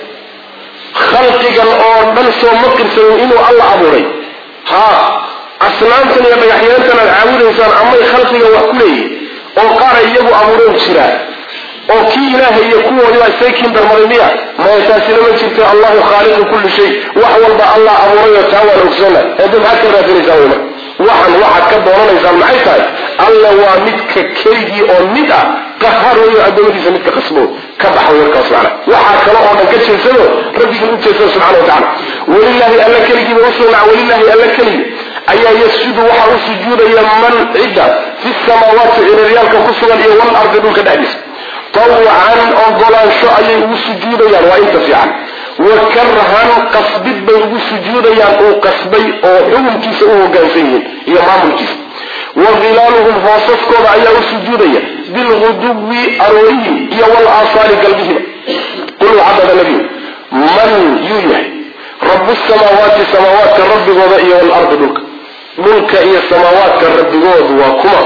khalqigan oo dhan soo ma qirsanin inuu alla abuuray haa asnaamtan iyo dhagaxyaantan aad caabudaysaan amay khalqiga wax ku leeyihin oo qaara iyagu abuureen jiraa oo kii ilaahay iyo kuwoodiibaa iskaga kiin darmaday miya maya taasina ma jirto allahu khaaliqu kulli shay wax walba allah abuurayoo taa waan ogsoona eedda maxaad ka raadinaysaan wey marka waxan waxaad ka doonanaysaan maxay tahay alla waa midka keligii oo mid ah qahaar weyo addoommadiisa midka qasbo ka baxa warkaas macna waxaa kale oo dhan ka jeedsado rabbigii u jeedsado subxana wa tacala walilaahi alla keligiiba usugnaca walilaahi alla keligi ayaa yasjudu waxaa u sujuudaya man cidda fi samaawaati ciraryaalka ku sugan iyo walardi dhulka dhexdiisa tawcan ogolaansho ayay ugu sujuudayaan waa inta fiican wa karhan qasbid bay ugu sujuudayaan uu qasbay oo xukunkiisa u hogaansan yihiin iyo maamulkiisa wa khilaaluhum hoosaskooda ayaa u sujuudaya bilguduwi aroorihim iyo walaasaali galbihiba qul waxadada nabiyu man yuu yahay rabu samaawaati samaawaadka rabbigooda iyo walardi dhulka dhulka iyo samaawaadka rabbigoodu waa kuma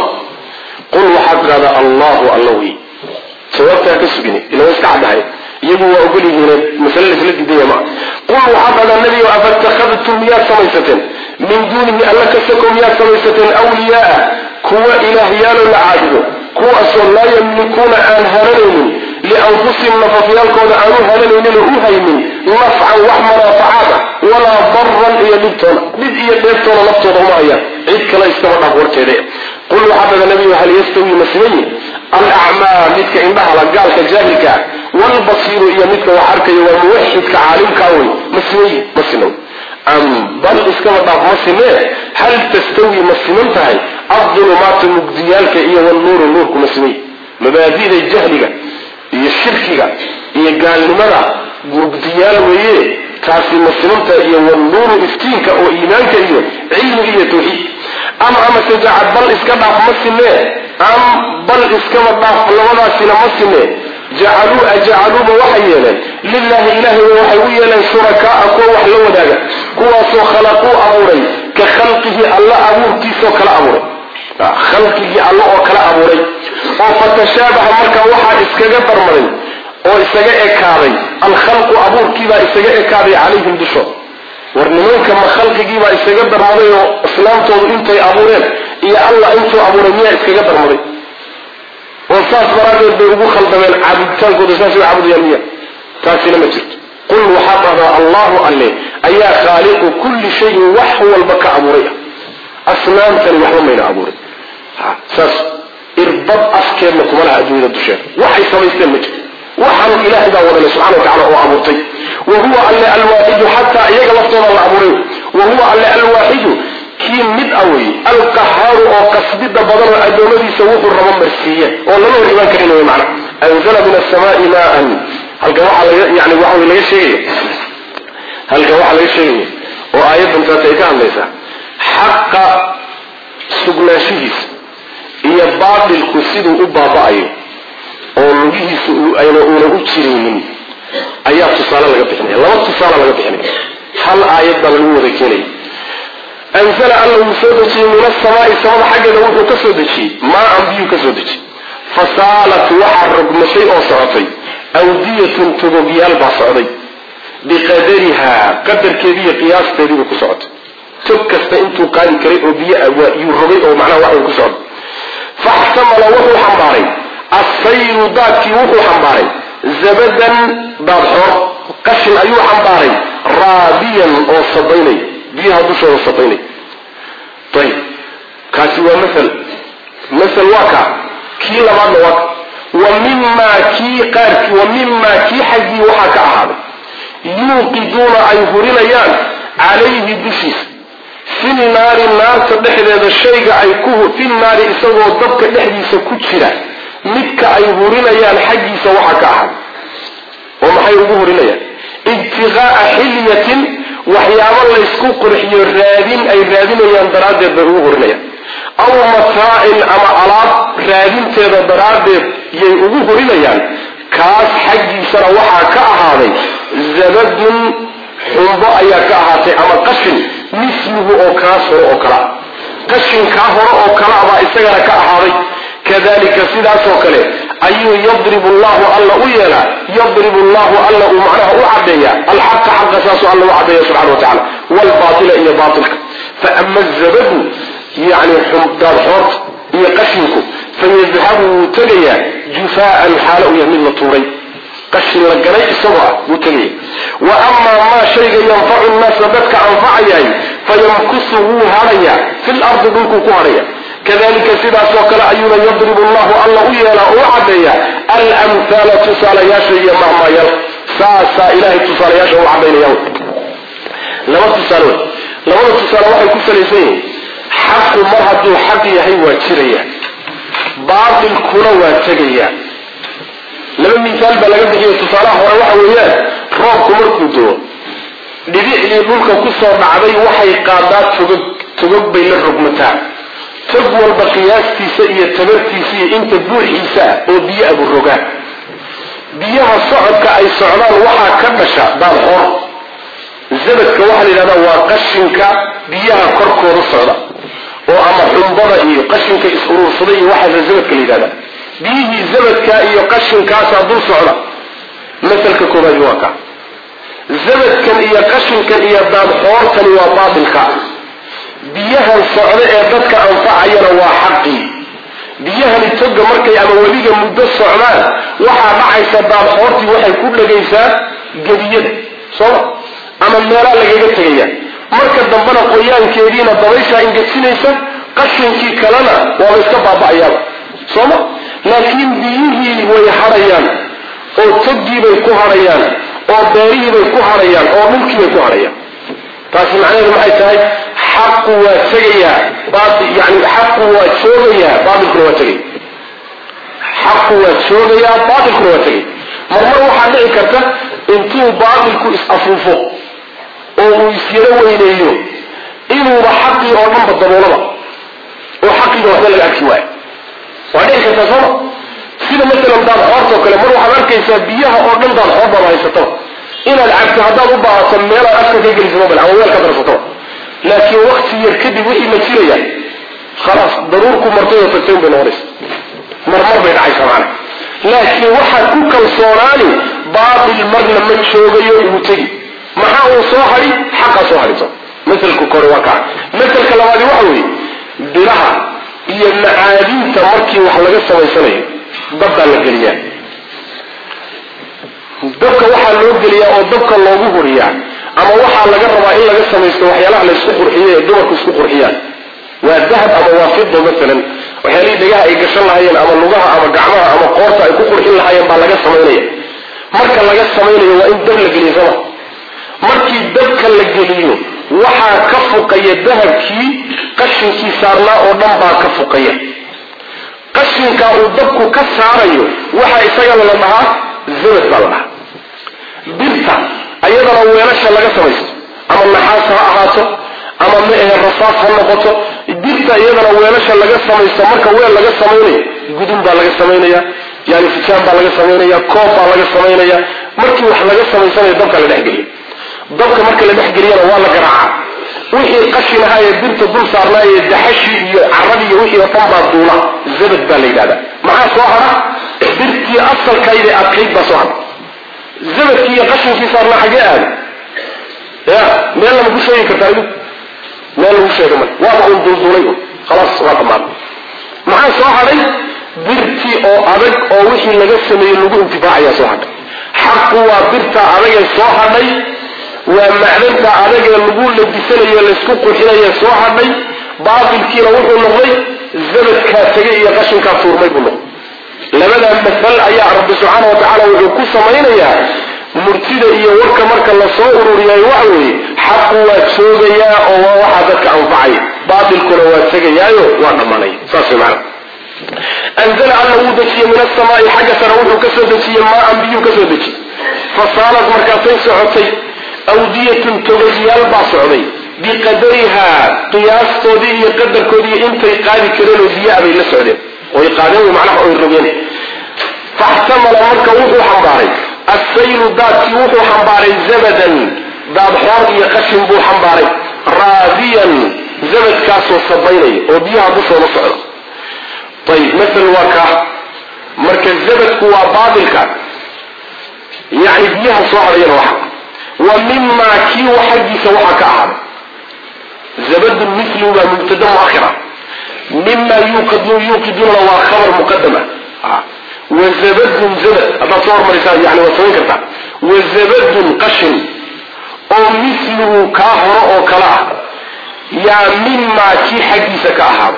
qul waxaad qaada allahu alla wey jawaabtaa ka sugin ila wa iska caddahay iyagu waa ogol yihiin masale laisla didaya maa qul waxaa dhadaa nebigo afatakadtum miyaad samaysateen min duunihi alla ka sako miyaad samaysateen awliyaaa kuwa ilaahyaalo la caabudo kuwaasoo laa yamlikuuna aan haranaynin lianfusihim nafafyaalkooda aanu haranaynin oo u haynin nafcan wax manaafacaad ah walaa daran iyo dhibtoona dhib iyo dheebtoona naftooda uma hayaan cid kale iskaba dhaaf warkeeda qul waxaa dhada nebigo hal yastawi masmayin alacmaa midka indhahala gaalka jaahilka ah walbasiiru iyo midka wax arkaya waa muwaxidka caalimkaa wey masmeyi ma sinow am bal iskaba dhaaf ma sinee hal tastawi ma siman tahay adulumaatu mugdiyaalka iyo walnuuru nuurku ma simay mabaadida jahliga iyo shirkiga iyo gaalnimada mugdiyaal weeye taasi ma simantahay iyo walnuuru iftiinka oo iimaanka iyo cilmiga iyo tawxiid am amase jacad bal iska dhaaf ma sinee am bal iskaba dhaaf labadaasina ma sinee jacaluu ajacaluuba waxay yeeleen lilahi ilahay waxay u yeeleen shurakaaa kuwa wax la wadaaga kuwaasoo khalaquu abuuray ka khalqihi alla abuurkiisoo kala abuuray khalqigii alla oo kala abuuray oo fatashaabaha markaa waxaa iskaga darmaday oo isaga ekaaday alkhalqu abuurkiibaa isaga ekaaday calayhim dushood war nimanka ma khalqigiibaa isaga darmaday oo islaamtoodu intay abuureen iyo allah intuu abuuray miyaa iskaga darmaday oo saas daraaddeed bay ugu khaldameen caabuditaankooda saasay u caabudayaan miya taasina ma jirto qul waxaa dhahdaa allahu alle ayaa khaaliqu kulli shayin wax walba ka abuuray ah asnaamtani waxba mayna abuurin saas irbad afkeedna kuma laha adduunyada dusheeda waxay samaysteen ma jirto waxaan ilaahay baa wadale subxana wa tacala oo abuurtay wa huwa alle alwaaxidu xataa iyaga laftooda la abuuray wa huwa alle alwaaxidu kii mid a wey alqahaaru oo qasbida badan oo adoomadiisa wuxuu rabo marsiiye oo lama hor imaan karin wy mana anzala min asamaai maan halkan waxaa laga yani waxa wey laga sheegaya halkan waxaa laga sheegaya oo aayaddan taas ay ka hadlaysaa xaqa sugnaanshihiisa iyo baatilku siduu u baaba'ayo oo lugihiisu ayna una u jiraynin ayaa tusaale laga bixinaya laba tusaale laga bixinaya hal aayad baa lagu wada keenaya anzala alla wuu soo dejiyey min asamaai samada xaggeeda wuxuu ka soo dejiyey maa-an biyuu ka soo dejiyey fasaalat waxaa rogmashay oo socotay awdiyatun togogyaal baa socday biqadarihaa qadarkeediiyo qiyaasteediibay ku socotay tog kasta intuu qaadi karay oo biyo yuu rogay oo macnaha waxay ku socday faxtamala wuxuu xambaaray assayru daadkii wuxuu xambaaray zabadan daadxoor qashin ayuu xambaaray raabiyan oo sabaynay biyaha dushooda sabaynay ayib kaasi waa maal maal waa ka kii labaadna waa ka wa mimaa kii qaarki wa mimaa kii xaggii waxaa ka ahaaday yuuqiduuna ay hurinayaan calayhi dushiisa fi naari naarta dhexdeeda shayga ay ku fi naari isagoo dabka dhexdiisa ku jira midka ay hurinayaan xaggiisa waxaa ka ahaaday oo maxay ugu hurinayaan ibtiqaa'a xilyatin waxyaabo laysku qurxiyo raadin ay raadinayaan daraaddeed bay ugu hurinayaan aw mataacin ama alaab raadinteeda daraaddeed yay ugu hurinayaan kaas xaggiisana waxaa ka ahaaday zabadun xumbo ayaa ka ahaatay ama qashin misluhu oo kaas hore oo kala qashinkaa hore oo kala baa isagana ka ahaaday kadalika sidaasoo kale ayuu yadribu llahu alla u yeelaa yadribu llahu alla uu macnaha u cadeeya alxaqa xaqa saasuu alla u cadeeya subxana wa tacala waalbaatila iyo baatilka faama zabadu yani daadxoorta iyo qashinku fayadhabu wuu tegayaa jufaaan xaalo u yahay mid la tuuray qashin la galay isagoo ah wuu tegaya wa amaa maa shayga yanfacu nnaasa dadka anfacayahay fayamkusu wuu hadhayaa fi lardi dhulkuu ku hadhaya kadalika sidaasoo kale ayuuna yadribu llahu alla u yeelaa oo u cadeeya almhaala tusaalayaasha iyo mahmaayal saasaa ilahay tusaalayaasha u cadaynaya laba tusaale labada tusaale waxay ku salaysan yihiin xaqu mar hadduu xaq yahay waa jiraya baatilkuna waa tegaya laba misaal baa laga bixiya tusaalaha hore waxa weeyaan roobku markuu doo dhibicdii dhulka kusoo dhacday waxay qaadaa togog togog bay la rogmataa tog walba qiyaastiisa iyo tabartiisa iyo inta buuxiisa ah oo biyo abu rogaan biyaha socodka ay socdaan waxaa ka dhasha daadxoor zabadka waxaa la yidhahdaa waa qashinka biyaha korkooda socda oo ama xumbada iyo qashinka is-uruursaday iyo waxaasa zabadka la yidhahdaa biyihii zabadka iyo qashinkaasaa dul socda masalka koobaadi waa ka zabadkan iyo qashinkan iyo daadxoortani waa baatilka biyahan socda ee dadka anfacayana waa xaqii biyahani toga markay ama weliga muddo socdaan waxaa dhacaysa daadxoortii waxay ku dhegaysaa gebiyada sooma ama meelaa lagaga tegaya marka dambena qoyaankeediina dabayshaa ingejinaysa qashinkii kalena waaba iska baaba'ayaaba sooma laakiin biyihii way hadhayaan oo toggiibay ku hadhayaan oo beerihiibay ku hadhayaan oo dhulkiibay ku hadhayaan taasi macnaheedu maxay tahay xaqu waa tegayaa yani xaqu waa joogayaa baatilkuna waa tegaya xaqu waa joogayaa baatilkuna waa tegaya marmar waxaa dhici karta intuu baatilku is-afuufo oo uu isyaro weyneeyo inuuba xaqii oo dhanba daboolaba oo xaqiiba waxba laga arki waayo waa dhici kartaa sooma sida masalan daadxoortao kale mar waxaad arkaysaa biyaha oo dhan daadxoor baad haysataba inaad cabto haddaad u baahato meelaad afka ka geliso mobile ama weel ka darsataba laakiin wakti yar kadib wixii ma jiraya khalaas daruurku martay oo tagtay unbay noqonaysa marmar bay dhacaysaa macana laakiin waxaad ku kalsoonaani baatil marna ma joogayo uu tegi maxaa uu soo hadhi xaqaa soo hadhito masalka kore waa kaa masalka labaadi waxa weeye biraha iyo macaadinta markii wax laga samaysanayo dabbaa la geliyaa dabka waxaa loo geliyaa oo dabka loogu huriyaa ama waxaa laga rabaa in laga samaysto waxyaalaha laysku qurxiyo ee dumarku isku qurxiyaan waa dahab ama waa fido maalan waxyaalihii dhegaha ay gashan lahaayeen ama lugaha ama gacmaha ama qoorta ay ku qurxin lahaayeen baa laga samaynaya marka laga samaynayo waa in dab la geliyo sama markii dabka la geliyo waxaa ka fuqaya dahabkii qashinkii saarnaa oo dhan baa ka fuqaya qashinkaa uu dabku ka saarayo waxaa isagana la dhahaa zabad baa la dhahaa birta ayadana weelasha laga samaysto ama naxaas ha ahaato ama maahe rasaas ha noqoto birta iyadana weelasha laga samaysto marka weel laga samaynayo gudun baa laga samaynaya yani fijaan baa laga samaynaya koob baa laga samaynaya markii wax laga samaysanayo dabka la dhexgeliyo dabka marka la dhexgeliyana waa la garaacaa wixii qashin ahaa ee birta dul saarnaa ee daxashii iyo caradii iyo wixii oo dhan baa duula zabad baa la yidhahdaa maxaa soo hara birtii asalkayda adkayd baa soo hara zabadkii iyo qashinkii saarnaa xagee aada ya meel lama ku sheegi kartaa idu meel lagu sheega male waaba un dulduulay un khalaas waa dhamaaday maxaa soo hadhay birtii oo adag oo wixii laga sameeyey lagu intifaacayaa soo hadhay xaqu waa birta adagee soo hadhay waa macdanta adagee lagu labisanayo laysku qurxinaye soo hadhay baatilkiina wuxuu noqday zabadkaa tegay iyo qashinkaa tuurmay buu noqday labadaa masal ayaa rabbi subxaana wa tacaala wuxuu ku samaynayaa murtida iyo warka marka lasoo ururiyay waxa weeye xaqu waa joogayaa oo waa waxaa dadka anfacay baatilkuna waa tegayaayo waa dhammanay saas way macana anzala alla wuu dejiyey min asamaai xagga sare wuxuu ka soo dejiyey maa-an biyuu ka soo dejiyey fasaalad markaasay socotay awdiyatun togayaal baa socday biqadarihaa qiyaastoodii iyo qadarkoodii intay qaadi kareen oo biyaa bay la socdeen oy qaadeen macnaha oy rogeen faxtamala marka wuxuu xambaaray assaylu daadkii wuxuu xambaaray zabadan daadxoor iyo qashin buu xambaaray raadiyan zabadkaasoo sabaynaya oo biyaha dushooda socda ayib masal waa kaa marka zabadku waa baatilka yani biyaha soo hadhayana waxa wa mimaa kii xaggiisa waxaa ka ahaaday zabadun milu waa mubtada muakhira mima yuuqiduna waa khabar muqadama wazabadun zabad haddaad soo hormarisaan yani waad samayn kartaa wazabadun qashin oo miluhu kaa horo oo kale ah yaa mimaa kii xaggiisa ka ahaaday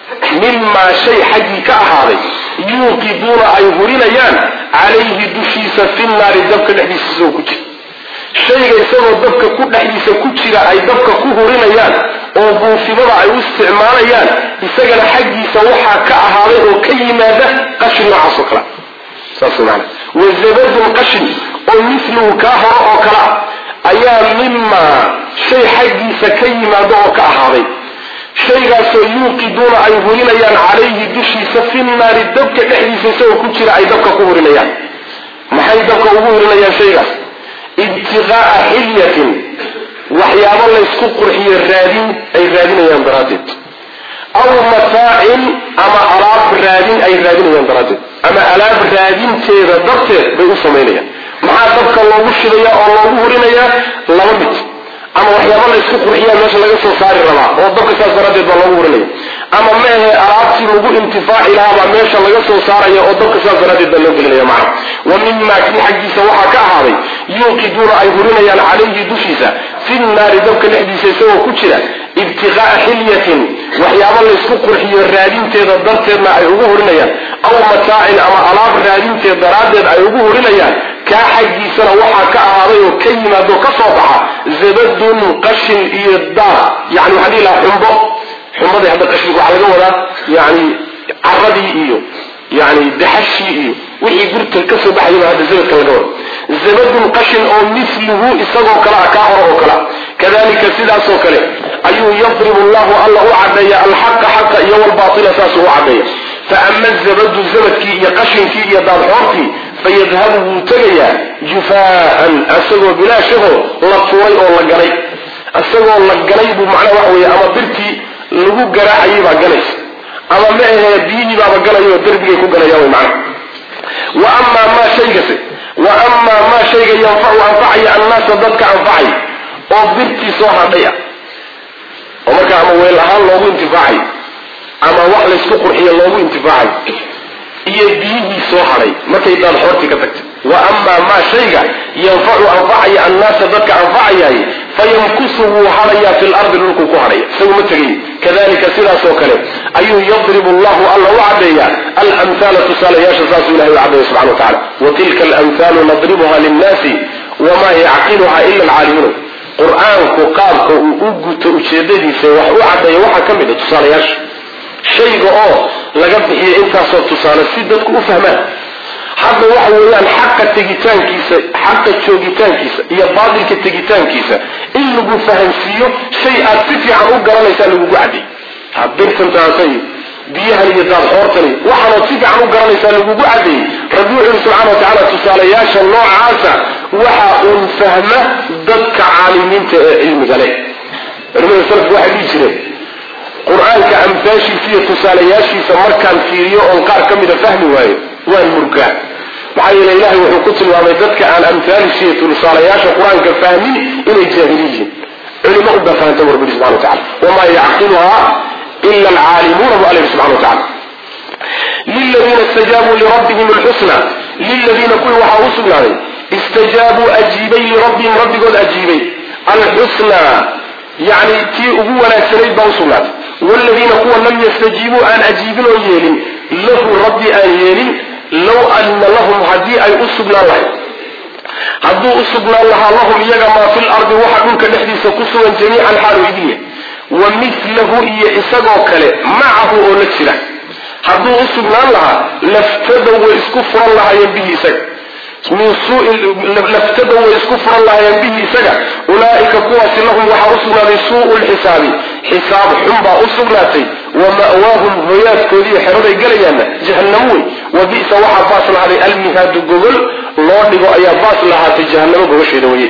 mimaa shay xaggii ka ahaaday yuuqiduuna ay hurinayaan calayhi dushiisa fi naari dabka dhexdiisa isagoo ku jira shayga isagoo dabka ku dhexdiisa ku jira ay dabka ku hurinayaan oo buufimada ay u isticmaalayaan isagana xaggiisa waxaa ka ahaaday oo ka yimaada qashin noocaas oo kale saas maana wazabadun qashin oo miluhu kaa horo oo kale ah ayaa mimaa shay xaggiisa ka yimaado oo ka ahaaday shaygaasoo yuuqiduuna ay hurinayaan calayhi dushiisa fi naari dabka dhexdiisa isagoo ku jira ay dabka ku hurinayaan maxay dabka ugu hurinayaan shaygaas ibtiqaa'a xilyatin waxyaabo laysku qurxiyo raadin ay raadinayaan daraaddeed aw mataacin ama alaab raadin ay raadinayaan daraaddeed ama alaab raadinteeda darteed bay u samaynayaan maxaa dabka loogu shidaya oo loogu hurinayaa laba mid ama waxyaaba laysku qurxiyaa meesha laga soo saari rabaa oo dabka saas daraaddeed baa loogu hurinaya ama meehe alaabtii lagu intifaaci lahaabaa meesha laga soo saaraya oo dabka saas daraaddeed baa loo gelinaya macna wa mimaa kii xaggiisa waxaa ka ahaaday yuuqiduuna ay hurinayaan calayhi dushiisa fi naari dabka dhexdiisa isagoo ku jira ibtiqaa'a xilyatin waxyaabo laysku qurxiyo raadinteeda darteedna ay ugu hurinayaan aw mataacin ama alaab raadinteed daraaddeed ay ugu hurinayaan kaa xaggiisana waxaa ka ahaaday oo ka yimaado ka soo baxa zabadun qashin iyo daar yani waxaa dhihi lahaa xumbo xumbadii hadda qashinku waxaa laga wadaa yani caradii iyo yani daxashii iyo wixii gurta ka soo baxayaba hadda zabadka laga wada zabadun qashin oo miluhu isagoo kale ah kaa hor oo kale kadalika sidaasoo kale ayuu yadribu llahu alla u cadeeya alxaqa xaqa iyo walbaila saasuu u cadeeya faama zabadu zabadkii iyo qashinkii iyo daadxoortii fayadhabu wuu tegayaa jufaan isagoo bilaashaho la tuuray oo la ganay isagoo la ganay buu macnaha waxa weeye ama birtii lagu garaacayay baa ganaysa ama ma ahee biyihii baaba ganayo derbigay ku ganayaan way macnaha wa amaa maa shaygase wa amaa maa shayga yanfacu anfacaya annaasa dadka anfacay oo birtii soo hadhay ah oo marka ama weel ahaan loogu intifaacay ama wax laysku qurxiya loogu intifaacay iyo biyihii soo hadhay markay daad xoortii ka tagtay wa amaa maa shayga yanfacu anfacaya annaasa dadka anfacayaay fayamkusu wuu hadhayaa fi lardi dhulkuu ku hadhaya isagu ma tegay kadalika sidaasoo kale ayuu yadribu llahu alla u cadeeyaa alamhaala tusaalayaasha saasuu ilahay u cadeeya subxana wa tacala wa tilka alamhaalu nadribuha linnaasi wamaa yacqiluha ila alcaalimuun qur-aanku qaabka uu u guto ujeedadiisa wax u cadeeya waxaa ka mid a tusaalayaasha shayga oo laga bixiyo intaasoo tusaale si dadku u fahmaan hadda waxa weeyaan xaqa tegitaankiisa xaqa joogitaankiisa iyo baatilka tegitaankiisa in lagu fahansiiyo shay aad si fiican u garanaysaa lagugu cadday birtantaasay biyahan iyo daadxoortani waxaanood si fiican u garanaysaa lagugu caddeeyey rabbi wuxu yuri subxana wa tacaala tusaalayaasha noocaasa waxa uun fahma dadka caalimiinta ee cilmiga leh culimada salafku waxay dhihi jireen qur-aanka amfaashiisa iyo tusaalayaashiisa markaan fiiriyo oon qaar ka mida fahmi waayo waan murgaa maxaa yeele ilahay wuxuu ku tilmaamay dadka aan amhaalisha iyo tusaalayaasha qur-aanka fahmin inay jaahili yihiin culimo unbaa fahanta bu rabbi subxana wa tacala wamaa yacqiluhaa ila alcaalimuuna bu alla yihi subxana wa tacala liladiina istajaabuu lirabbihim alxusna liladiina kuwii waxaa u sugnaaday istajaabuu ajiibay lirabbihim rabbigood ajiibay alxusnaa yani tii ugu wanaagsanayd baa usugnaatay wladiina kuwa lam yastajiibuu aan ajiibin oo yeelin lahu rabbi aan yeelin low anna lahum haddii ay u sugnaan lahayd hadduu u sugnaan lahaa lahum iyaga maa fi lardi waxa dhulka dhexdiisa ku sugan jamiican xaalu idin yahay wa milahu iyo isagoo kale macahu oo la jira hadduu u sugnaan lahaa laftadow way isku furan lahaayeen bihi isaga min laftadow way isku furan lahaayeen bihi isaga ulaaika kuwaasi lahum waxaa u sugnaaday suu'u lxisaabi xisaab xun baa u sugnaatay wa ma'waahum hoyaadkoodiiyo xeraday gelayaanna jahannamo wey wa bi'sa waxaa baas lahaaday almihaadu gogol loo dhigo ayaa baas lahaatay jahannamo gogosheeda weye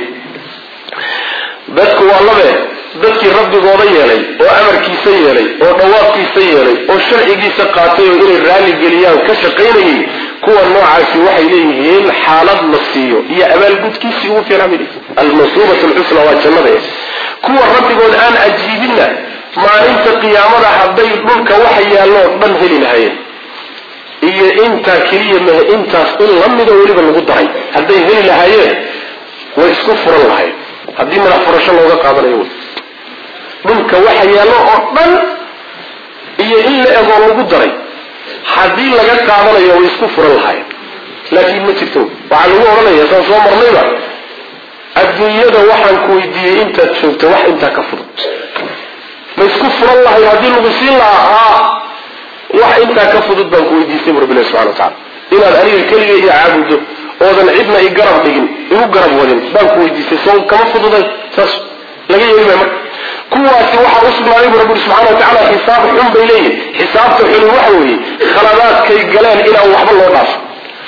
dadku waa labe dadkii rabbigooda yeelay oo amarkiisa yeelay oo dhawaaqkiisa yeelay oo sharcigiisa qaatay oo inay raalli geliyaan ka shaqaynayay kuwa noocaasi waxay leeyihiin xaalad la siiyo iyo abaalgudkiisii ugu fiican almasuubat lxusna waa jannada kuwa rabbigood aan ajiibinna maalinta qiyaamada hadday dhulka waxa yaalloo dhan heli lahayeen iyo intaa keliya mahe intaas in la mida weliba lagu daray hadday heli lahaayeen way isku furan lahayen haddii madax furasho looga qaadanayo wy dhulka waxa yaallo oo dhan iyo in la egoo lagu daray haddii laga qaadanayo way isku furan lahaayeen laakiin ma jirto waxaa lagu odhanaya saan soo marnayba adduunyada waxaan ku weydiiyey intaad joogto wax intaa ka fudud ma isku furan lahay haddii lagu siin lahaa haa wax intaa ka fudud baan ku weydiistay bu rabbilahi subxana wa tacala inaad aniga keliga iyo caabudo oodan cidna i garab dhigin igu garab wadin baan ku weydiistay soo kama fududay saas laga yeeli maya marka kuwaasi waxaa u sugnaaday bu rabbi subxana wa tacala xisaab xun bay leeyihin xisaabta xuni waxa weeye khaladaadkay galeen inaan waxba loo dhaafo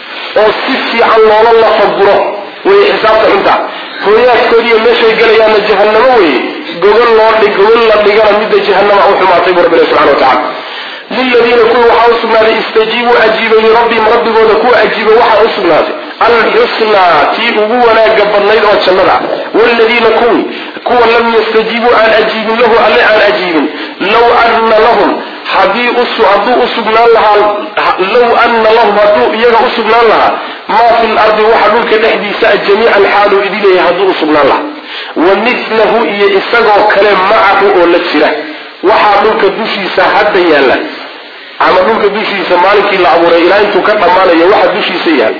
oo si fiican loola lafaguro wey xisaabta xuntaa hooyaadkoodiiyo meeshay gelayaanna jahannamo weeye gogol loo dhig gogol la dhigana midda jahannama u xumaatay bu rabbilahi subxana wa tacala liladiina kuwa waxaa u sugnaaday istajiibuu ajiibay lirabbihim rabbigooda kuwa ajiibay waxaa u sugnaatay alxusnaa tii ugu wanaaga badnayd oo jannada ah wladiina kuwii kuwa lam yastajiibuu aan ajiibin lahu alle aan ajiibin low anna lahum hadii hadduu u sugnaan lahaa low anna lahum hadduu iyaga u sugnaan lahaa maa fi lardi waxa dhulka dhexdiisa jamiican xaaluu idin leeyahay hadduu u sugnaan lahaa wa milahu iyo isagoo kale macahu oo la jira waxaa dhulka dushiisa hadda yaalla ama dhulka dushiisa maalinkii la abuuray ilaa intuu ka dhammaanayo waxa dushiisa yaal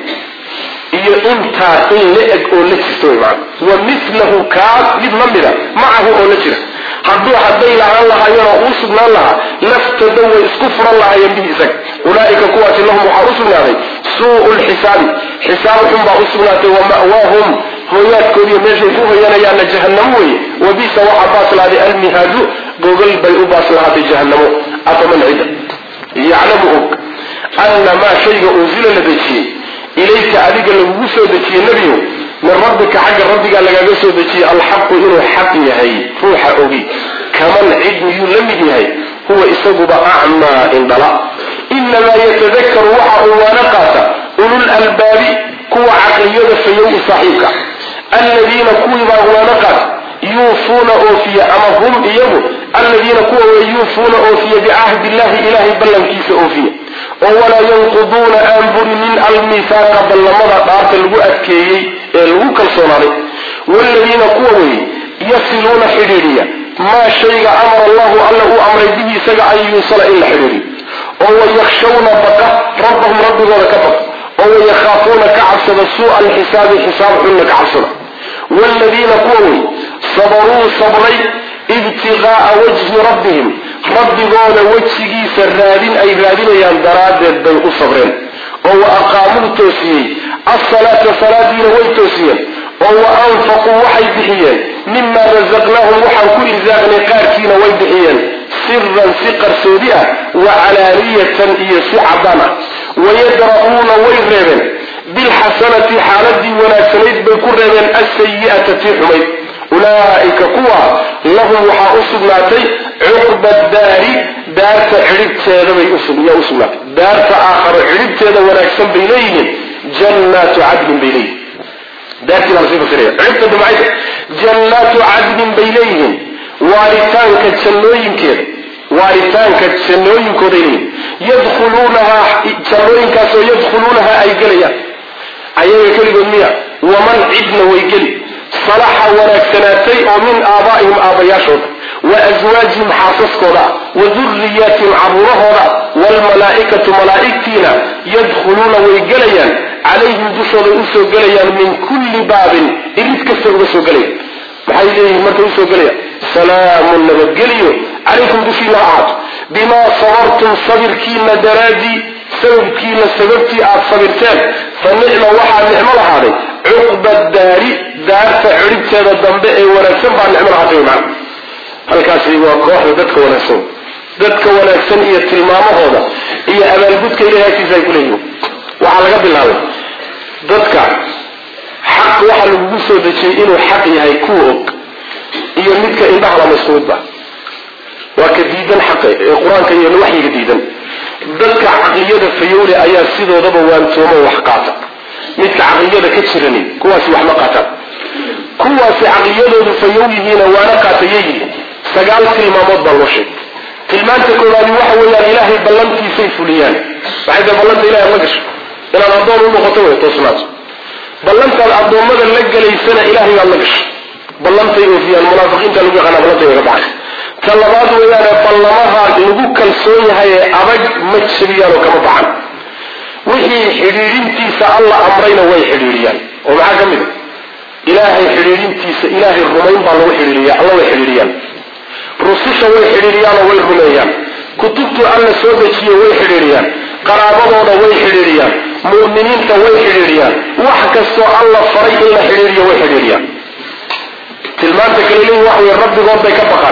iyo intaa in la eg oo la jirta wy maana wa milahu kaa mid la mida macahu oo la jira hadduu hadday lahaan lahaayeen oo uu sugnaan lahaa laftada way isku furan lahaayeen bihi isaga ulaaika kuwaasi lahum waxaa u sugnaaday suu'u lxisaabi xisaab xun baa u sugnaatay wa ma'waahum hooyaadkoodiiyo meeshay ku hoyanayaanna jahannamo weye wa bisa waxaa baas lahaaday almihaadu gogol bay u baas lahaatay jahannamo afaman cida yaclamu og anna maa shayga unsila la dejiyey ilayka adiga lagugu soo dejiyey nebiyow min rabbika xagga rabbigaa lagaaga soo dejiyey alxaqu inuu xaq yahay ruuxa ogi kaman cid miyuu la mid yahay huwa isaguba acmaa indhala inamaa yatadakaru waxa uu waana qaata ulul albaabi kuwa caqliyada fayow u saaxiibka aladiina kuwiibaa waana qaata yuufuuna oofiya ama hum iyagu aladiina kuwa way yuufuuna oofiya bicahdi illahi ilahay ballankiisa oofiya oo walaa yanquduuna aan burinin almihaaqa ballamada dhaarta lagu adkeeyey ee lagu kalsoonaaday waaladiina kuwa weeye yasiluuna xidhiidhiya maa shayga amara allahu alla uu amray bihi isaga an yuusala in la xidhiidhiyo oo wayakhshawna baqa rabbahum rabbigooda ka baqa oo wayakhaafuuna ka cabsada suu'a alxisaabi xisaab xunna ka cabsada waaladiina kuwa wey sabaruu sabray ibtiqaa'a wajhi rabbihim rabbigooda wejigiisa raadin ay raadinayaan daraaddeed bay u sabreen oo wa aqaamuu toosiyey asalaata salaadiina way toosiyeen oo wa anfaquu waxay bixiyeen mima rasaqnaahum waxaan ku irsaaqnay qaarkiina way bixiyeen siran si qarsoodi ah wa calaaniyatan iyo si caddaan ah wayadra'uuna way reebeen bilxasanati xaaladii wanaagsanayd bay ku reebeen asayi'ata tii xumayd ulaa'ika kuwa lahum waxaa u sugnaatay cuqba daari daarta cidhibteeda bay yaa u sugnaatay daarta aakharo cidhibteeda wanaagsan bay leeyihiin jannaatu cadlin bay leeyihin daartii baa lasii fasiraya cidhibta damcayda jannaatu cadlin bay leeyihiin waaritaanka jannooyinkeeda waaritaanka jannooyinkooday leeyihin yadkhuluunahaa jannooyinkaasoo yadkhuluunahaa ay gelayaan ayaga keligood miya waman cidna way geli salaxa wanaagsanaatay oo min aabaa'ihim aabbayaashooda wa aswaajihim xaasaskooda wa duriyaatihim caruurahooda waalmalaa'ikatu malaa'igtiina yadkhuluuna way gelayaan calayhim dushooday usoo gelayaan min kulli baabin irid kastay uga soo gelayaan maxay leeyihiin markay usoo gelayaan salaamun nabadgeliyo calaykum dushiina ha ahaato bimaa sabartum sabirkiina daraadii sababkiina sababtii aad sabirteen fa nicma waxaa nicmo lahaaday cuqba daari daarta cidhibteeda dambe ee wanaagsan baa nicmo lahaatay man halkaasi waa kooxda dadka wanaagsan dadka wanaagsan iyo tilmaamahooda iyo abaalgudka ilahay agtiisa ay ku leeyihin waxaa laga bilaabay dadka xaq waxa lagugu soo dejiyey inuu xaq yahay kuwa og iyo midka indhaha lama isku midba waa ka diidan xaqa ee qur-aanka iyo waxyiga diidan dadka caqliyada fayowle ayaa sidoodaba waantoomo wax qaata midka caqliyada ka jirani kuwaasi waxma qaataan kuwaasi caqliyadoodu fayow yihiina waana qaatayay yihiin sagaal tilmaamood baa loo sheegay tilmaanta koowaadi waxa weeyaan ilaahay ballantiisay fuliyaan waxay tahay ballanta ilahay la gasho inaad addoon u noqoto wey toosnaato ballantaad addoommada la gelaysana ilahay baad la gasho ballantay oofiyaan munaafiqiinta lagu yaqaana ballantay oga baxay ta labaad weeyaane ballamaha lagu kalsoon yahay ee adag ma jabiyaan oo kama baxan wixii xidhiidhintiisa alla amrayna way xidhiidhiyaan oo maxaa ka mid a ilaahay xidhiidhintiisa ilaahay rumayn baa lagu xidhiidhiya alla way xidhiidhiyaan rususha way xidhiidhiyaanoo way rumeeyaan kutubtuu alla soo dejiye way xidhiidhiyaan qaraabadooda way xidhiidhiyaan mu'miniinta way xidhiidhiyaan wax kastoo alla faray in la xidhiidhiyo way xidhiidhiyaan tilmaanta kale leeyihin waxa wey rabbigood bay ka baqaan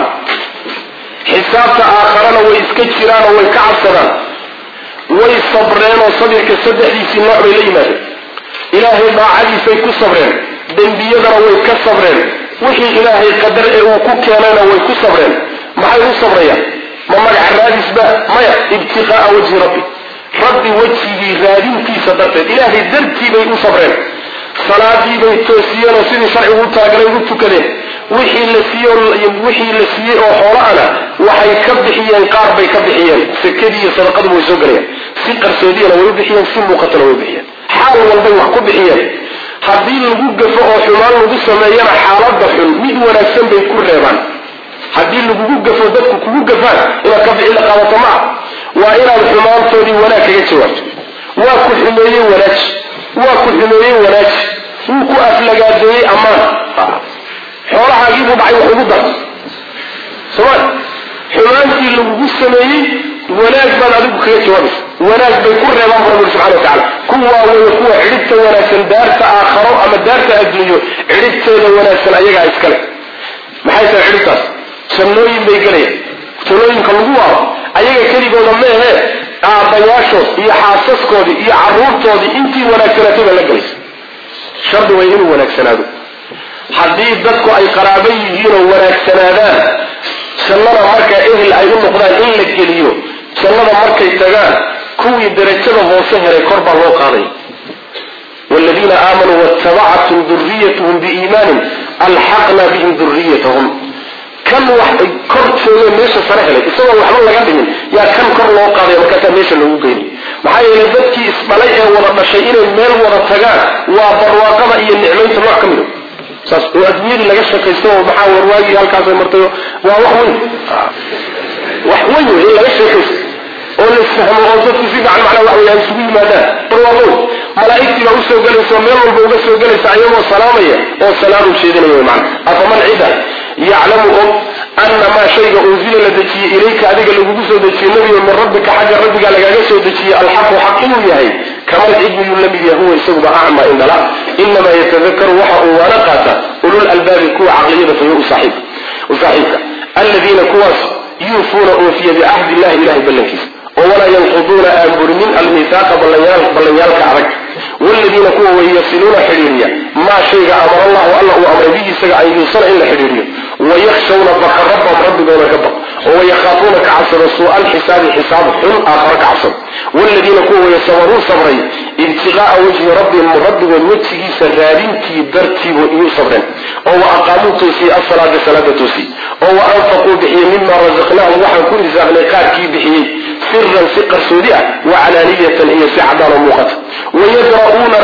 xisaabta aakharana way iska jiraanoo way ka cabsadaan way sabreenoo sabirka saddexdiisii nooc bay la yimaadeen ilaahay daacadiisay ku sabreen dembiyadana way ka sabreen wixii ilaahay qadar ee uu ku keenayna way ku sabreen maxay u sabrayaan ma magaca raadisba maya ibtiqaa'a wajhi rabbi rabbi wejigii raadintiisa darteed ilaahay dartii bay u sabreen salaadii bay toosiyeen oo sidii sharcigu u talagalay ugu tukadeen wixii la siiye wixii la siiyey oo xoolaana waxay ka bixiyeen qaar bay ka bixiyeen sekadii iyo sadaqadu way soo galayaan si qarsoodiyana way u bixiyeen si muuqatana way u bixiyeen xaal walbay wax ku bixiyeen haddii lagu gafo oo xumaan lagu sameeyana xaaladda xun mid wanaagsan bay ku reebaan haddii lagugu gafo dadku kugu gafaan inaad ka bixi la qabato ma ah waa inaad xumaantoodii wanaag kaga jawaabto waa ku xumeeyey wanaaji waa ku xumeeyey wanaaji wuu ku aflagaadeeyey ammaan xoolahaagiibuu dhacay wax ugu dar somal xumaantii lagugu sameeyey wanaag baad adigu kaga jawaabaysa wanaag bay ku reebaan bu rabbi subxana watacala kuwaa weeye kuwa cidhibta wanaagsan daarta aakharo ama daarta adduunyo cidhibteeda wanaagsan ayagaa iskale maxay tahay cidhibtaas jannooyin bay gelayaan jannooyinka lagu waaro ayaga keligooda meehe aabbayaashood iyo xaasaskoodii iyo caruurtoodii intii wanaagsanaatay baa la gelaysa shardi way inuu wanaagsanaado haddii dadku ay qaraabo yihiinoo wanaagsanaadaan jannada markaa ehel ay u noqdaan in la geliyo jannada markay tagaan kuwii darajada hoose helay kor baa loo qaaday wladiina aamanuu waatabacathum duriyatuhum biiimaanin alxaqna bihim duriyatahum kan wax kor joogeen meesha sare helay isagoo waxba laga dhimin yaa kan kor loo qaaday markaasaa meesha lagu geyni maxaa yeelay dadkii isdhalay ee wada dhashay inay meel wada tagaan waa barwaaqada iyo nicmaynta nooc ka mida saas oo adduunyadii laga shaqaysto oo maxaa warwaagii halkaasay martayo waa wax weyn wax weyn wey in laga sheekaysto oo la isfahmo oo dadku si fiican macnaa wax weya isugu yimaadaan barwaaqow malaa'igtii baa usoo gelaysa oo meel walba uga soo gelaysa ayagoo salaamaya oo salaam u jeedinaya wey macna afaman cida yaclamu og ana maa shayga unzila la dejiyey ilayka adiga lagugu soo dejiyey nebigo min rabbika xagga rabbiga lagaaga soo dejiyey alxaqu xaq inuu yahay kamal cidmiyuu la mid yahay huwa isaguba acma indhala inamaa yatadakaru waxa uu waana qaata ulul albaabi kuwa caqliyada fayo u saaxiibka aladiina kuwaas yuufuuna oofiya bicahdi illahi ilahay ballankiisa oo walaa yanquduuna aan burinin almihaaqa ballanyaalka adag wladiina kuwa way yasiluuna xidhiiriya maa shayga amara allahu alla uu amray bihi isaga an yuusala in la xidhiiriyo wayakhshawna baqa rabbahum rabbigoona ka baq oo wayakaafuuna ka cabsado suu'a alxisaabi xisaab xun aakharo ka cabsado wladiina kuwa way sabaruu sabray ibtiqaa'a wajhi rabbihim rabbigood wejigiisa raadintii dartiibu iyuu sabreen oo wa aqaamuu toosiyey asalaada salaada toosiyey oo wa anfaquu bixiyey mima rasaqnaahum waxaan ku risaaqnay qaarkii bixiyey siran si qarsoodi ah wa calaaniyatan iyo si cadaan oo muuqata wayadra'uuna reeba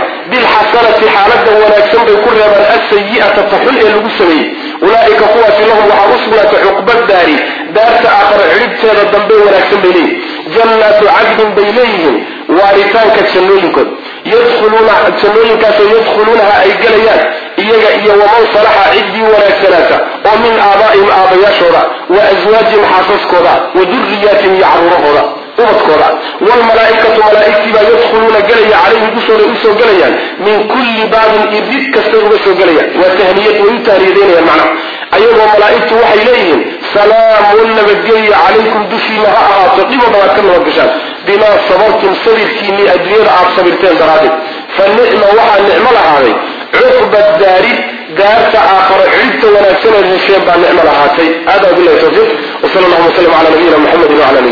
bilxasanati xaalada wanaagsan bay ku reebaan asayi'ata taxun ee lagu sameeyey ulaa'ika kuwaasi lahum waxaa u sugnaatay cuqba daari daarta aakhara cidhibteeda dambe wanaagsan bay leeyihin jannaatu cadlin bay leeyihiin waaritaanka jannooyinkood yadkhuluuna jannooyinkaasoo yadkhuluunaha ay gelayaan iyaga iyo waman salaxa ciddii wanaagsanaata oo min aabaa'ihim aabayaashooda wa aswaajihim xaasaskooda wa duriyaatihim iyo carruurahooda ubadkooda wlmalaaikatu malaaigtii baa yadkhuluuna gelaya calayhim dushooda usoo gelayaan min kulli baabin irid kastay uga soo gelayaan waa tahniyad way u tahniyadaynayaan macnaha ayagoo malaa'igtu waxay leeyihiin salaamun nabadgelya calaykum dushiina ha ahaato dhibo dhabaad ka nabadgashaan bimaa sabartum sabirkiinii adduunyada aad sabirteen daraaddeed fa nicma waxaa nicmo lahaaday cuqba daari daarta aakharo cidhibta wanaagsan ee hesheen baa nicmo lahaatay hada bilahi tawfiiq wsala allahuma wslam cala nabiyina muxamedi wala ali